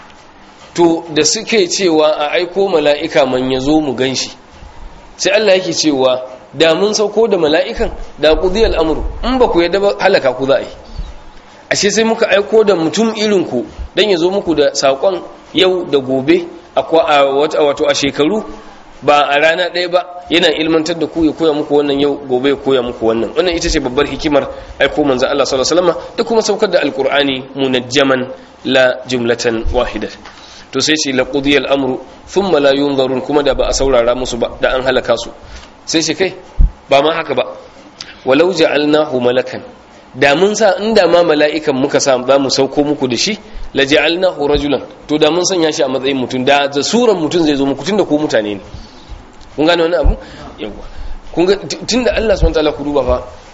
to da suke cewa a aiko mala'ika man ya zo mu gan shi sai Allah yake cewa da mun sauko da mala'ikan da qudiyal amru in ba ku yadda ba halaka ku za a yi ashe sai muka aiko da mutum irin ku dan ya zo muku da sakon yau da gobe a wato a shekaru ba a rana ɗaya ba yana ilmantar da ku ya koya muku wannan yau gobe ya koya muku wannan wannan ita ce babbar hikimar aiko manzo Allah sallallahu alaihi wasallam da kuma saukar da alqur'ani munajjaman la jumlatan wahidah to sai ce laqudiyal amru thumma la yunzarun kuma da ba a saurara musu ba da an halaka su sai shi kai ba ma haka ba walau ja'alnahu malakan da mun sa inda ma mala'ikan muka sa za mu sauko muku da shi la ja'alnahu rajulan to da mun sanya shi a matsayin mutum da da suran mutum zai zo muku tunda ku mutane ne kun gane wani abu yawa kun ga tunda Allah subhanahu wataala ku duba fa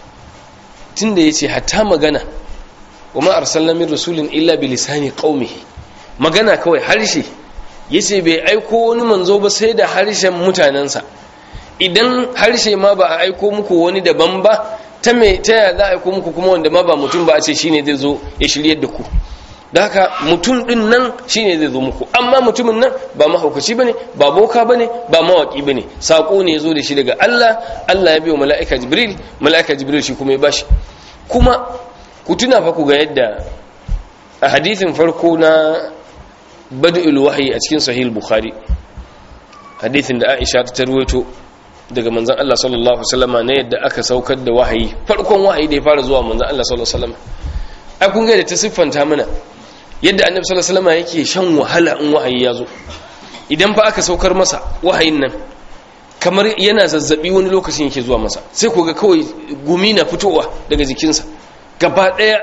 tunda yace hatta magana wa ma arsalna min rasulin illa bi lisani qaumihi magana kawai harshe yace bai aiko wani manzo ba sai da harshen mutanensa idan harshe ma ba a aiko muku wani daban ba ta me ta yaya za a aiko muku kuma wanda ma ba mutum ba a ce shine zai zo ya shiryar da ku da haka mutum din nan shine zai zo muku amma mutumin nan ba mahaukaci bane ba boka bane ba mawaki bane sako ne zo da shi daga Allah Allah ya biyo mala'ika Jibril mala'ika Jibril shi kuma ya bashi kuma ku tuna fa ku ga yadda a hadithin farko na bad'ul wahyi a cikin sahih bukhari hadithin da Aisha ta tarwaito daga manzon Allah sallallahu alaihi wasallama ne yadda aka saukar da wahayi farkon wahayi da ya fara zuwa manzon Allah sallallahu alaihi wasallama ai kun ga da ta siffanta mana yadda annabi sallallahu alaihi wasallama yake shan wahala in wahayi ya zo idan fa aka saukar masa wahayin nan kamar yana zazzabi wani lokacin yake zuwa masa sai ku ga kawai gumi na fitowa daga jikinsa gaba daya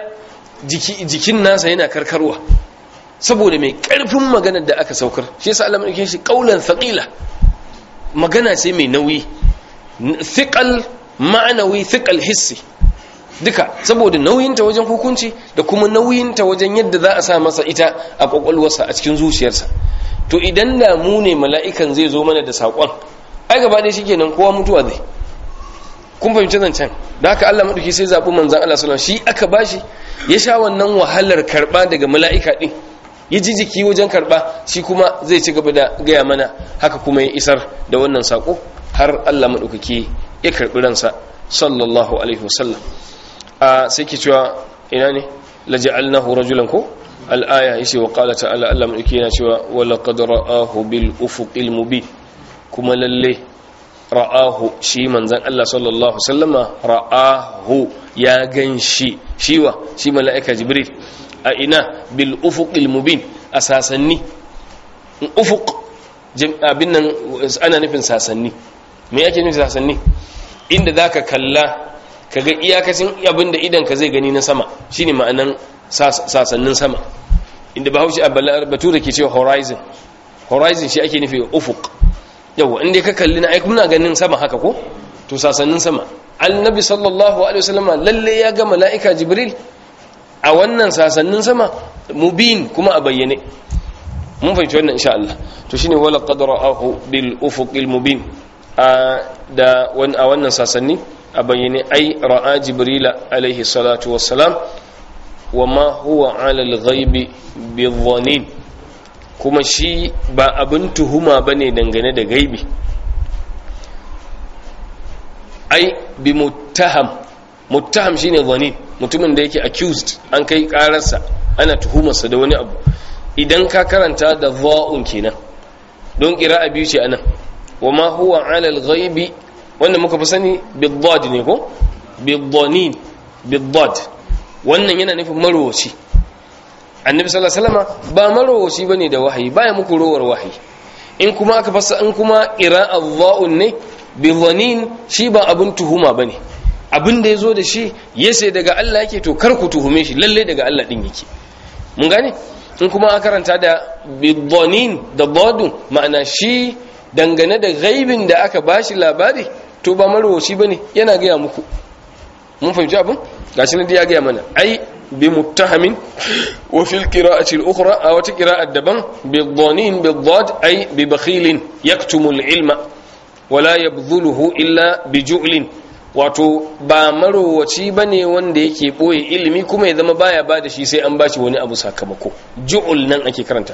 jikin nasa yana karkarwa saboda mai karfin maganar da aka saukar shi yasa Allah mai shi qaulan thaqila magana ce mai nauyi thiqal ma'anawi thiqal hissi duka saboda nauyinta wajen hukunci da kuma nauyinta wajen yadda za a sa masa ita a kwakwalwarsa a cikin zuciyarsa to idan da mu ne mala'ikan zai zo mana da saƙon ai gaba ɗaya shi kenan kowa mutuwa zai kun fahimci zancen da haka Allah maɗauki sai zaɓi manzan Allah sallallahu shi aka bashi ya sha wannan wahalar karɓa daga mala'ika ɗin ya ji jiki wajen karɓa shi kuma zai ci gaba da gaya mana haka kuma ya isar da wannan saƙo har Allah maɗaukaki ya karɓi ransa sallallahu alaihi wasallam a sai ke cewa ina ne laja'alnahu rajulan ko al'aya yace wa qala ta'ala Allah maɗauki yana cewa wa laqad ra'ahu bil ufuqil mubin kuma lalle ra'ahu shi manzan Allah sallallahu sallama ra'ahu ya gan shi shiwa shi mala'ika jibril a ina bil ufuqil mubin a sasanni ufuq abin nan ana nufin sasanni me yake nufin sasanni inda zaka kalla kaga iyakacin abin da idan ka zai gani na sama shine ma'anan sasannin sama inda bahaushe a bature ke cewa horizon horizon shi ake nufi ufuq yawa inda ka kalli na aiki muna ganin sama haka ko to sasannin sama annabi sallallahu alaihi wasallam lalle ya ga mala'ika jibril a wannan sasannin sama mubin kuma a bayyane mun fahimci wannan insha Allah to shine wala qadra'ahu bil ufuqil mubin a da a wannan sasanni a bayyane ai ra'a jibrila alaihi salatu wassalam wama huwa ala al-ghaibi bi kuma shi ba abin tuhuma ba ne dangane da gaibi ai bi muttaham muttaham shine zani mutumin da yake accused an kai kararsa ana tuhumarsa da wani abu idan ka karanta da za'un kenan don a biyu ce anan wama huwa ala al-ghaibi wanda muka fi sani bid ne ko bid-dhanin bid wannan yana nufin marowaci annabi sallallahu alaihi wasallam ba marowaci bane da wahayi baya muku rowar wahayi in kuma aka fassa in kuma qira'a dha'un ne bi dhanin shi ba abun tuhuma bane abin da yazo da shi yace daga Allah yake to kar ku tuhume shi lalle daga Allah din yake mun gane in kuma aka karanta da bi dhanin da dadun ma'ana shi dangane da gaibin da aka bashi labari to ba marowaci bane yana ga muku mun fahimci abin gashi ne ya ga mana ai بمتهم وفي القراءة الأخرى أو قراءة الدبن بالضانين بالضاد أي ببخيل يكتم العلم ولا يبذله إلا بجعل wato ba marowaci ba ne wanda yake ɓoye ilimi kuma ya zama baya ba da shi sai an bashi wani abu sakamako ju'ul nan ake karanta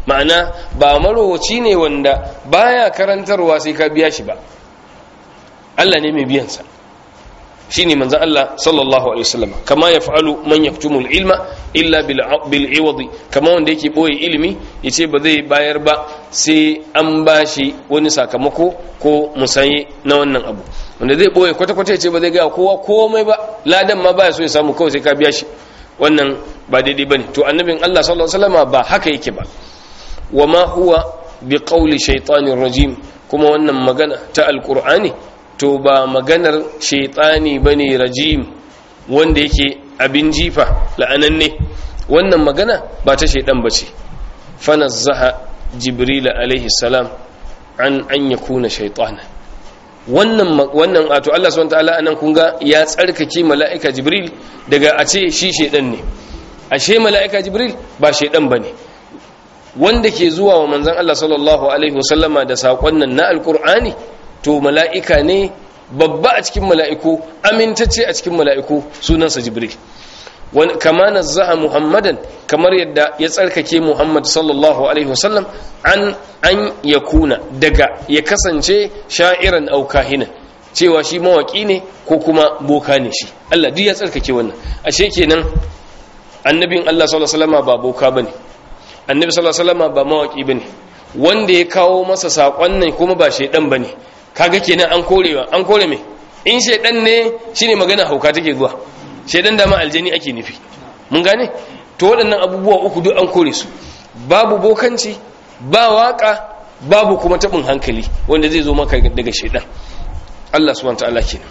ma'ana ba marowaci ne wanda baya karantarwa sai ka biya shi ba Allah ne mai biyan sa shine manzon Allah sallallahu alaihi wasallam kama yaf'alu man yaktumu ilma illa bil bil iwadi kama wanda yake boye ilimi yace ba zai bayar ba sai an bashi wani sakamako ko musaye na wannan abu wanda zai boye kwata kwata yace ba zai ga kowa komai ba ladan ma baya so ya samu kawai sai ka biya shi wannan ba daidai bane to annabin Allah sallallahu alaihi wasallam ba haka yake ba wama huwa bi qawli shaytanir rajim kuma wannan magana ta alqur'ani to ba maganar shaitani bane rajim wanda yake abin jifa la'ananne wannan magana ba ta shaidan bace fanazzaha jibril alaihi salam an an yakuna shaitana wannan wannan wato Allah subhanahu wataala anan kun ga ya tsarkake mala'ika jibril daga a ce shi shaidan ne ashe mala'ika jibril ba shaidan bane wanda ke zuwa wa manzon Allah sallallahu alaihi wasallama da sakon nan na alqur'ani to mala'ika ne babba a cikin mala'iku amintacce a cikin mala'iku sunansa jibril kama nazzaha muhammadan kamar yadda ya tsarkake muhammad sallallahu alaihi wasallam an an yakuna daga ya kasance sha'iran au kahinan cewa shi mawaki ne ko kuma boka ne shi Allah duk ya tsarkake wannan ashe kenan annabin Allah sallallahu alaihi wasallam ba boka bane annabi sallallahu alaihi wasallam ba mawaki bane wanda ya kawo masa sakon nan kuma ba shedan bane kaga kenan an korewa an kore me in shedan ne shine magana hauka take zuwa shedan da ma aljani ake nufi mun gane to waɗannan abubuwa uku duk an kore su babu bokanci ba waka babu kuma tabin hankali wanda zai zo maka daga shedan Allah subhanahu wa ta'ala kenan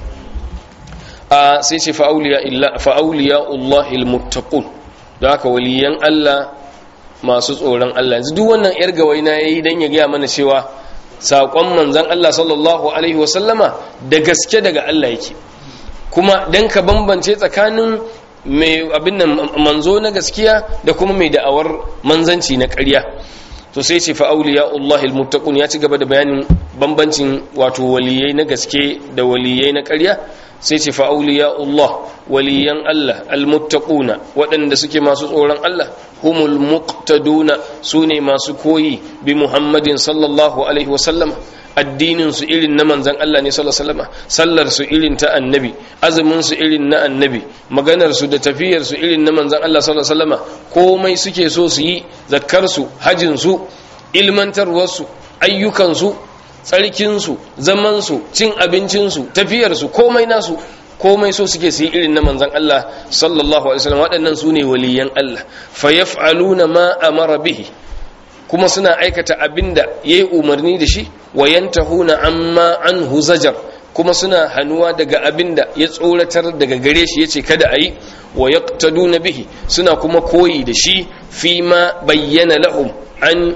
a sai ce fa auliya illa fa auliya Allahil muttaqun da haka waliyan Allah masu tsoron Allah yanzu duk wannan yar gawaina yayi dan ya gaya mana cewa saƙon manzan Allah sallallahu Alaihi wasallama da gaske daga Allah yake kuma don ka bambance tsakanin mai abin nan manzo na gaskiya da kuma mai da'awar manzanci na ƙarya to sai ce fa'auliya Allahil muttaqun ya ci gaba da bayanin bambancin wato waliyai na gaske da waliyai na ƙarya sai ce fa'auliya Allah waliyan Allah almuttaquna waɗanda suke masu tsoron Allah humul muqtaduna sune masu koyi bi Muhammadin sallallahu alaihi wasallam addinin su irin na manzon Allah ne sallallahu alaihi wasallam sallar su irin ta annabi azumin su irin na annabi maganar su da tafiyar su irin na manzon Allah sallallahu alaihi wasallam komai suke so su yi zakkar su hajin su ilmantarwar su ayyukan su tsarkinsu zamansu cin abincinsu tafiyarsu komai nasu komai so suke su yi irin na manzan Allah sallallahu alaihi wasallam waɗannan su ne waliyan Allah fa yaf'aluna ma amara bihi kuma suna aikata abinda yayi umarni da shi wa yantahuna amma anhu zajar kuma suna hanuwa daga abinda ya tsoratar daga gare shi yace kada ayi wa yaqtaduna bihi suna kuma koyi da shi fi ma bayyana lahum an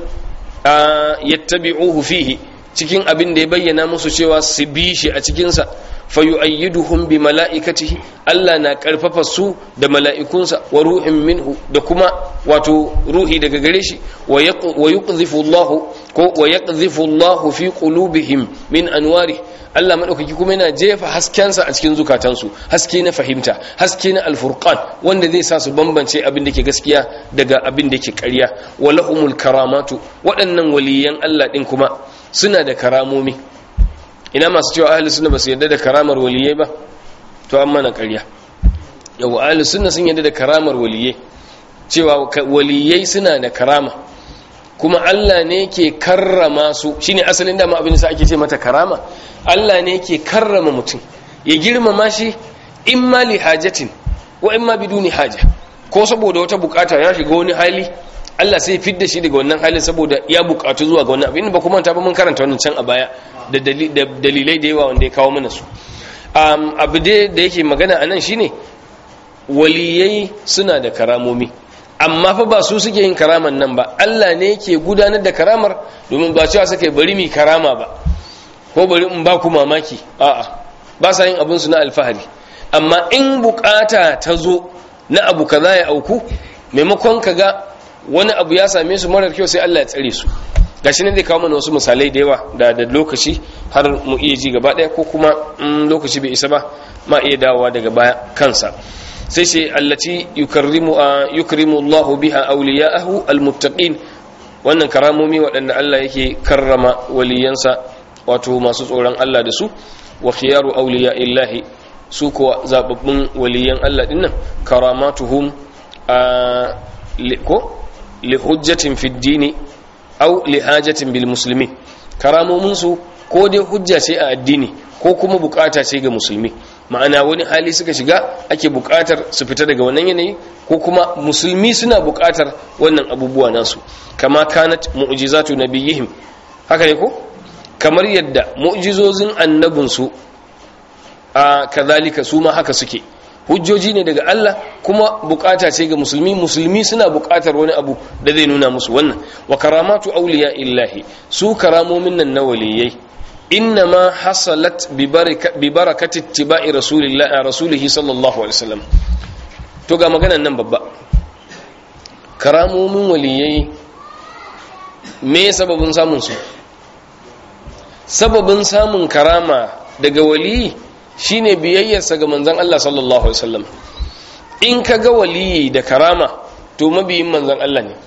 yattabi'uhu fihi cikin abin da ya bayyana musu cewa su bi shi a cikinsa fayu'ayyiduhum bi mala'ikatihi Allah na karfafa su da mala'ikunsa wa ruhin minhu da kuma wato ruhi daga gare shi wa yuqdhifu Allah ko wa yaqdhifu Allah fi qulubihim min anwari Allah madaukaki kuma yana jefa haskensa a cikin zukatansu haske na fahimta haske na alfurqan wanda zai sa su bambance abin da ke gaskiya daga abin da ke ƙarya wa lahumul karamatu waɗannan waliyan Allah din kuma suna da karamomi ina masu cewa ahli sunna ba su yarda da karamar waliyai ba to an mana ƙarya yau ahli sunna sun yarda da karamar waliyai cewa waliyai suna da karama kuma Allah ne ke karrama su shine asalin dama abin da ake ce mata karama Allah ne ke karrama mutum ya girmama shi imma li hajatin wa imma biduni haja ko saboda wata bukata ya shiga wani hali Allah sai fidda shi daga wannan halin saboda ya bukatu zuwa ga wannan abin ba kuma ta ba mun karanta wannan can a baya da dalilai da yawa wanda ya kawo mana su abu da yake magana a nan shine waliyai suna da karamomi amma fa ba su suke yin karaman nan ba Allah ne yake gudanar da karamar domin ba cewa suka bari mi karama ba ko bari in ba ku mamaki a'a ba sa yin abin su na alfahari amma in bukata ta zo na abu kaza ya auku maimakon ka ga wani abu ya same su marar kyau sai Allah ya tsare su gashi ne zai kawo mana wasu misalai da yawa da da lokaci har mu iya ji gaba daya ko kuma in lokaci bai isa ba ma iya dawowa daga baya kansa sai sai allati yukarrimu yukrimu Allahu biha awliya'ahu almuttaqin wannan karamomi waɗanda Allah yake karrama waliyansa wato masu tsoron Allah da su wa khiyaru awliya illahi su kuwa zababbun waliyan Allah dinnan karamatuhum a ko li hujjatin fi dini aw li hajatin bil muslimin karamomin su ko dai hujja ce a addini ko kuma bukata ce ga musulmi ma'ana wani hali suka shiga ake bukatar su fita daga wannan yanayi ko kuma musulmi suna bukatar wannan abubuwa nasu kama kanat mu'jizatu nabiyihim haka ne ko kamar yadda mu'jizozin annabinsu a kazalika su ma haka suke hujjoji ne daga Allah kuma bukata ce ga musulmi musulmi suna bukatar wani abu da zai nuna musu wannan wa karamatu awliya illahi su karamomin nan na waliyai innama hasalat bi barakati ittiba'i rasulillahi rasulihi sallallahu alaihi wasallam to ga maganan nan babba karamomin waliyai me sababin samun su sababin samun karama daga waliyi shine biyayyarsa ga manzon Allah sallallahu alaihi wasallam in ka ga waliyi da karama to mabiyin manzon Allah ne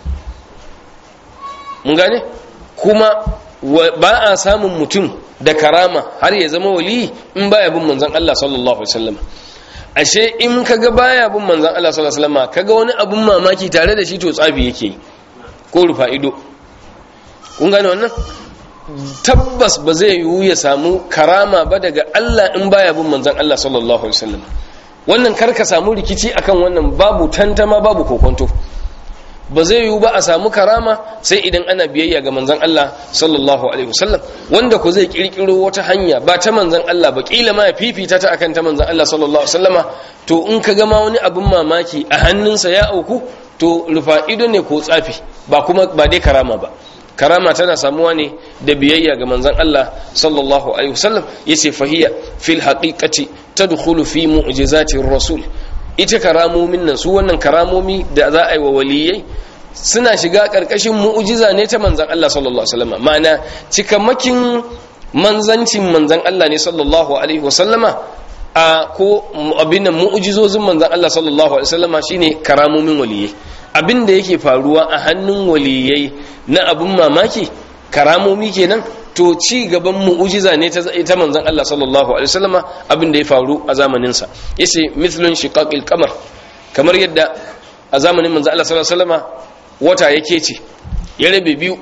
mun gane kuma ba a samun mutum da karama har ya zama waliyi in baya bin manzon Allah sallallahu alaihi wasallam ashe in ka ga baya bin manzon Allah sallallahu alaihi wasallam kaga wani abun mamaki tare da shi to tsafi yake yi ko rufa ido kun gane wannan tabbas ba zai yiwu ya samu karama ba daga Allah in baya bin manzon Allah sallallahu alaihi wasallam wannan kar ka samu rikici akan wannan babu tantama babu kokonto ba zai yiwu ba a samu karama sai idan ana biyayya ga manzon Allah sallallahu alaihi wasallam wanda ko zai kirkiro wata hanya ba ta manzon Allah ba kila ma ya fifita ta akan ta manzon Allah sallallahu alaihi wasallama to in ka ga ma wani abun mamaki a hannunsa ya auku to rufa ido ne ko tsafi ba kuma ba dai karama ba karama tana samuwa ne da biyayya ga manzon Allah sallallahu alaihi wasallam yace fahiya fil haqiqati tadkhulu fi mu'jizatir rasul ita karamomin nan su wannan karamomi da za a yi wa waliyai suna shiga karkashin mu'jiza ne ta manzon Allah sallallahu alaihi wasallam ma'ana cikamakin manzancin manzon Allah ne sallallahu alaihi wasallama a ko abin nan mu'jizozin manzon Allah sallallahu alaihi wasallama shine karamomin waliyai abin da yake faruwa a hannun waliyai na abin mamaki karamomi kenan to ci gaban mu'ujiza ne ta manzon Allah sallallahu alaihi wasallama abin da ya faru a zamanin sa yace mithlun shiqaqil qamar kamar yadda a zamanin manzon Allah sallallahu alaihi wasallama wata yake ce ya rabe biyu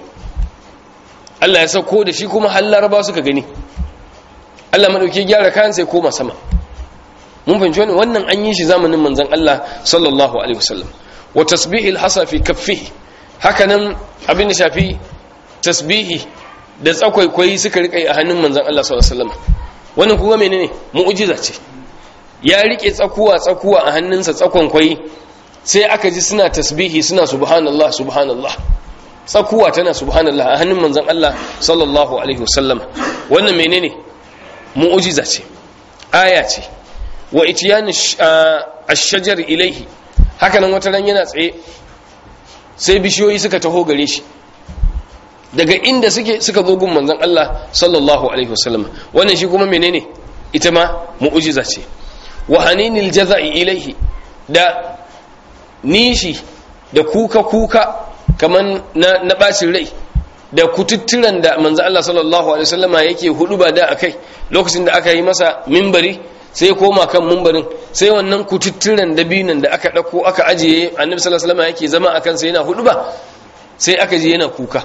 Allah ya sauko da shi kuma har laraba suka gani Allah madauki gyara kayan sai koma sama mun fahimci wannan an yi shi zamanin manzon Allah sallallahu alaihi wasallam wa tasbihil hasa fi kaffihi hakanan abin da shafi tasbihi da tsakwaikwayi suka rika a hannun manzon Allah sallallahu alaihi wasallam wannan kuma menene mu'jiza ce ya rike tsakuwa tsakuwa a hannunsa tsakonkwayi sai aka ji suna tasbihi suna subhanallah subhanallah tsakuwa tana subhanallah a hannun manzon Allah sallallahu alaihi wasallam wannan menene mu'jiza ce aya ce wa itiyani ash-shajar ilaihi haka nan wata ran yana tsaye sai bishiyoyi suka taho gare shi daga inda suke suka zo gun manzon Allah sallallahu alaihi wasallam wannan shi kuma menene ita ma mu'jiza ce wa haninil jaza'i ilaihi da nishi da kuka kuka kaman na na bacin rai da kututturan da manzon Allah sallallahu alaihi wasallama yake hudu ba da akai lokacin da aka yi masa mimbari sai koma kan mumbarin sai wannan kututturen dabinan da aka ɗauko aka ajiye annabi sallallahu alaihi wasallam yake zama akan sai yana hudu ba sai aka je yana kuka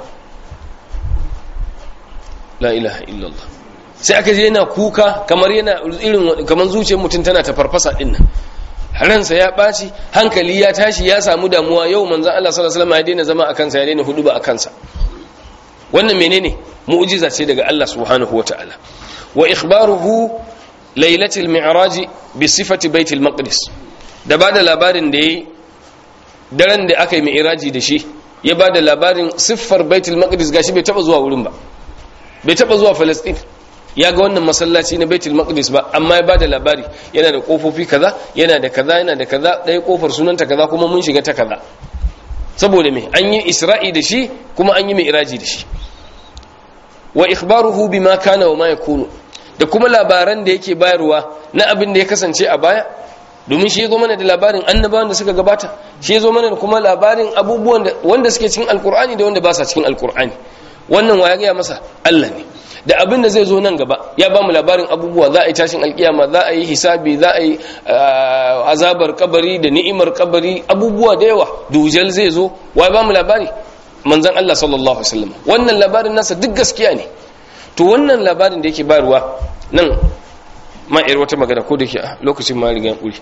la ilaha illallah sai aka je yana kuka kamar yana irin kamar zuciyar mutum tana ta farfasa din nan ransa ya ɓaci hankali ya tashi ya samu damuwa yau manzon Allah sallallahu alaihi wasallam ya daina zama akan sa ya daina hudu ba akan sa wannan menene mu'jiza ce daga Allah subhanahu wataala wa ikhbaruhu lailatul mi'raji bi sifati baitul maqdis da bada labarin da yayi daren da aka yi mi'raji da shi ya bada labarin siffar baitul maqdis gashi bai taba zuwa wurin ba bai taba zuwa palestine ya ga wannan masallaci na baitul maqdis ba amma ya bada labari yana da kofofi kaza yana da kaza yana da kaza ɗaya kofar sunanta kaza kuma mun shiga ta kaza saboda me an yi isra'i da shi kuma an yi mi'raji da shi wa ikhbaruhu bima kana wa ma yakunu da kuma labaran da yake bayarwa na abin da ya kasance a baya domin shi ya zo mana da labarin annabawan da suka gabata shi ya zo mana da kuma labarin abubuwan wanda suke cikin alkur'ani da wanda ba sa cikin alkur'ani wannan wa ya gaya masa Allah ne da abin da zai zo nan gaba ya ba mu labarin abubuwa za a yi tashin alkiyama za a yi hisabi za a yi azabar kabari da ni'imar kabari abubuwa da yawa dujal zai zo wa ba mu labari manzon Allah sallallahu alaihi wasallam wannan labarin nasa duk gaskiya ne to wannan labarin da yake bayarwa nan ma'ir wata magana ko da ke a lokacin ma rigan ƙuri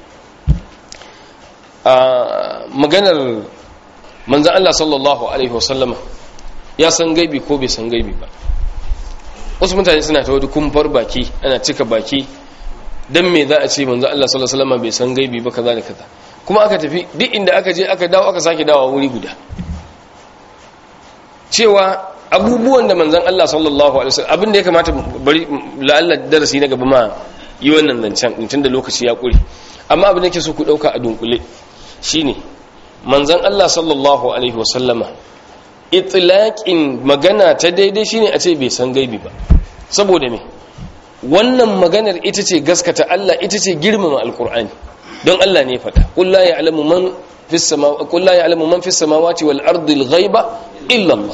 a maganar manzan Allah sallallahu Alaihi wasallama ya san gaibi ko bai san gaibi ba wasu mutane suna ta wadda kumfar baki ana cika baki don me za a ce manzan Allah sallallahu Alaihi wasallama bai san gaibi ba kaza da kaza kuma aka tafi duk inda aka je aka dawo aka sake dawo wuri guda cewa abubuwan da manzan Allah sallallahu Alaihi wasallam abinda ya kamata bari la'alla darasi na gaba ma yi wannan zancen tun da lokaci ya ƙuri amma abin da ke so ku ɗauka a dunkule shine manzan Allah sallallahu alaihi wasallama itilaƙin magana ta daidai shine a ce bai san gaibi ba saboda me wannan maganar ita ce gaskata Allah ita ce girmama alkur'ani don Allah ne faɗa qul la ya'lamu man fis samawati qul la ya'lamu man fis samawati wal ardi al ghaiba illa Allah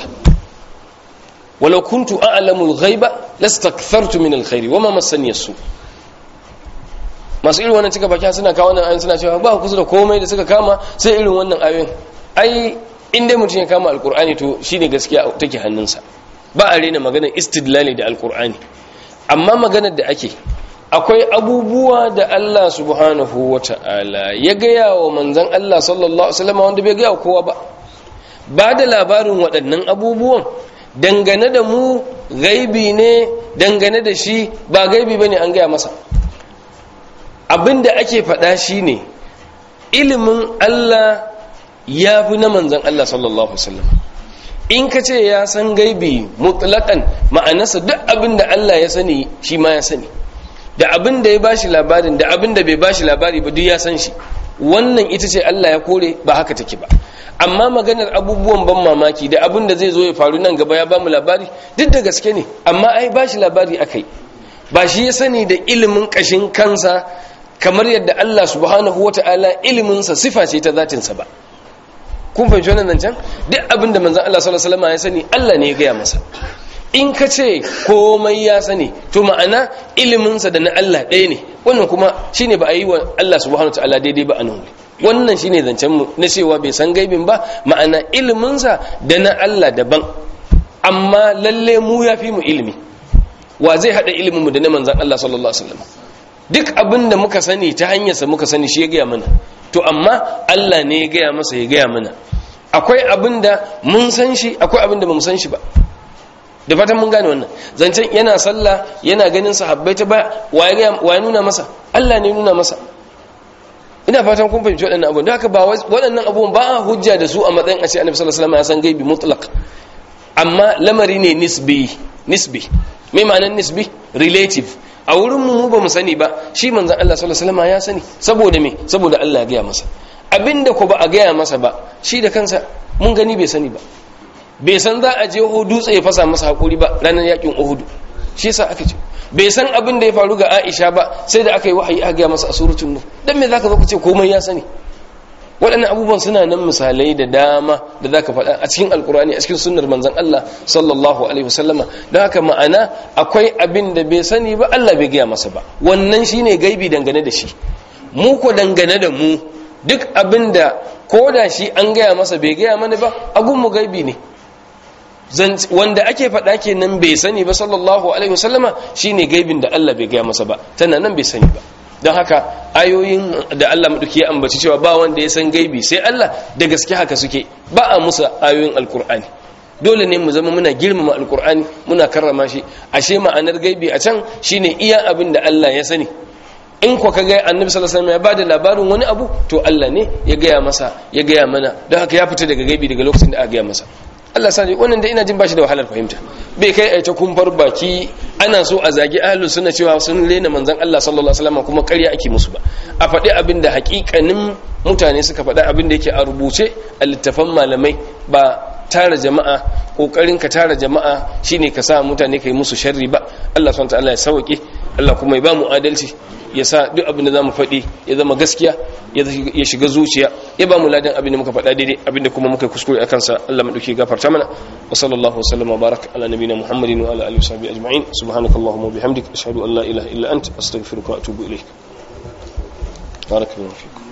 walau kuntu a'lamu al ghaiba lastakthartu min al khairi wama massani as masu irin wannan cika baki suna kawo wannan ayoyin suna cewa ba kusa da komai da suka kama sai irin wannan ayoyin ai in dai mutum ya kama alkur'ani to shine gaskiya take hannunsa ba a rena maganar istidlali da alkur'ani amma maganar da ake akwai abubuwa da Allah subhanahu wata'ala ya gaya wa manzon Allah sallallahu alaihi wasallam wanda bai gaya wa kowa ba ba da labarin waɗannan abubuwan dangane da mu gaibi ne dangane da shi ba gaibi bane an gaya masa abinda ake faɗa shine ilimin Allah ya fi na manzan Allah sallallahu Alaihi wasallam in ka ce ya san gaibi mutlaƙan ma'anarsa duk abinda Allah ya sani shi ma ya sani da abinda ya bashi labarin da abinda bai bashi labari ba duk ya san shi wannan ita ce Allah ya kore ba haka take ba amma maganar abubuwan ban mamaki da abinda zai zo ya faru nan gaba ya ba mu labari duk da gaske ne amma ai bashi labari akai ba shi ya sani da ilimin kashin kansa kamar yadda Allah subhanahu wa ta'ala iliminsa sifa ce ta zatinsa ba kun fahimci wannan zancen duk abin da manzan Allah sallallahu alaihi wasallam ya sani Allah ne ya gaya masa in ka ce komai ya sani to ma'ana iliminsa da na Allah ɗaya ne wannan kuma shine ba a yi wa Allah subhanahu wa ta'ala daidai ba a nan wannan shine zancen mu na cewa bai san gaibin ba ma'ana iliminsa da na Allah daban amma lalle mu ya fi mu ilimi wa zai hada ilimin mu da na manzan Allah sallallahu alaihi wasallam duk abin da muka sani ta hanyarsa muka sani shi ya gaya mana to amma Allah ne ya gaya masa ya gaya mana akwai abin da mun san shi akwai abin da ba mu san shi ba da fatan mun gane wannan zancen yana sallah yana ganin sahabbai ta ba wa ya nuna masa Allah ne nuna masa ina fatan kun fahimci waɗannan abubuwan da haka ba waɗannan abubuwan ba a hujja da su a matsayin a ce annabi sallallahu alaihi wasallam ya san gaibi mutlaq amma lamari ne nisbi nisbi me ma'anar nisbi relative a wurin mu ba mu sani ba shi manzon Allah sallallahu alaihi wasallam ya sani saboda me saboda Allah ya gaya masa abinda ko ba a gaya masa ba shi da kansa mun gani bai sani ba bai san za a je Uhud dutse ya fasa masa hakuri ba ranar yakin Uhud shi yasa aka ce bai san abin da ya faru ga Aisha ba sai da aka yi wahayi aka gaya masa a suratul nur dan me zaka zo ka ce komai ya sani waɗannan abubuwan suna nan misalai da dama da zaka faɗa a cikin alkurani a cikin sunnar manzon Allah sallallahu alaihi wasallama don haka ma'ana akwai abin da bai sani ba Allah bai gaya masa ba wannan shine gaibi dangane da shi mu ko dangane da mu duk abin da ko da shi an gaya masa bai gaya mana ba agun mu gaibi ne wanda ake faɗa kenan bai sani ba sallallahu alaihi wasallama shine gaibin da Allah bai gaya masa ba tana nan bai sani ba don haka ayoyin da Allah maɗauki ya ambaci cewa ba wanda ya san gaibi sai Allah da gaske haka suke ba a musa ayoyin alkur'ani dole ne mu zama muna girmama alkur'ani muna karrama shi ashe ma'anar gaibi a can shine iya abin da Allah ya sani in ko ka ga annabi sallallahu alaihi wasallam ya bada labarin wani abu to Allah ne ya gaya masa ya gaya mana don haka ya fita daga gaibi daga lokacin da aka gaya masa Allah sani wannan da ina jin bashi da wahalar fahimta bai kai aita kumfar baki ana so a zagi ahlus sunna cewa sun lena manzon Allah sallallahu alaihi wasallam kuma ƙarya ake musu ba a faɗi abin da haƙiƙanin mutane suka faɗa abin da yake a rubuce a littafan malamai ba tara jama'a kokarin ka tara jama'a shine ka sa mutane kai musu sharri ba Allah subhanahu wa ta'ala ya sauke Allah kuma ya ba mu adalci ya sa duk abin da zamu faɗi ya zama gaskiya ya shiga zuciya ya ba mu ladan abin da muka faɗa daidai abin da kuma muka kuskure akan sa Allah mu dauke gafarta mana wa sallallahu wasallam wa barak ala nabiyina muhammadin wa ala alihi wa sahbihi ajma'in subhanakallahumma wa bihamdika ashhadu an la ilaha illa anta astaghfiruka wa atubu ilayk barakallahu fikum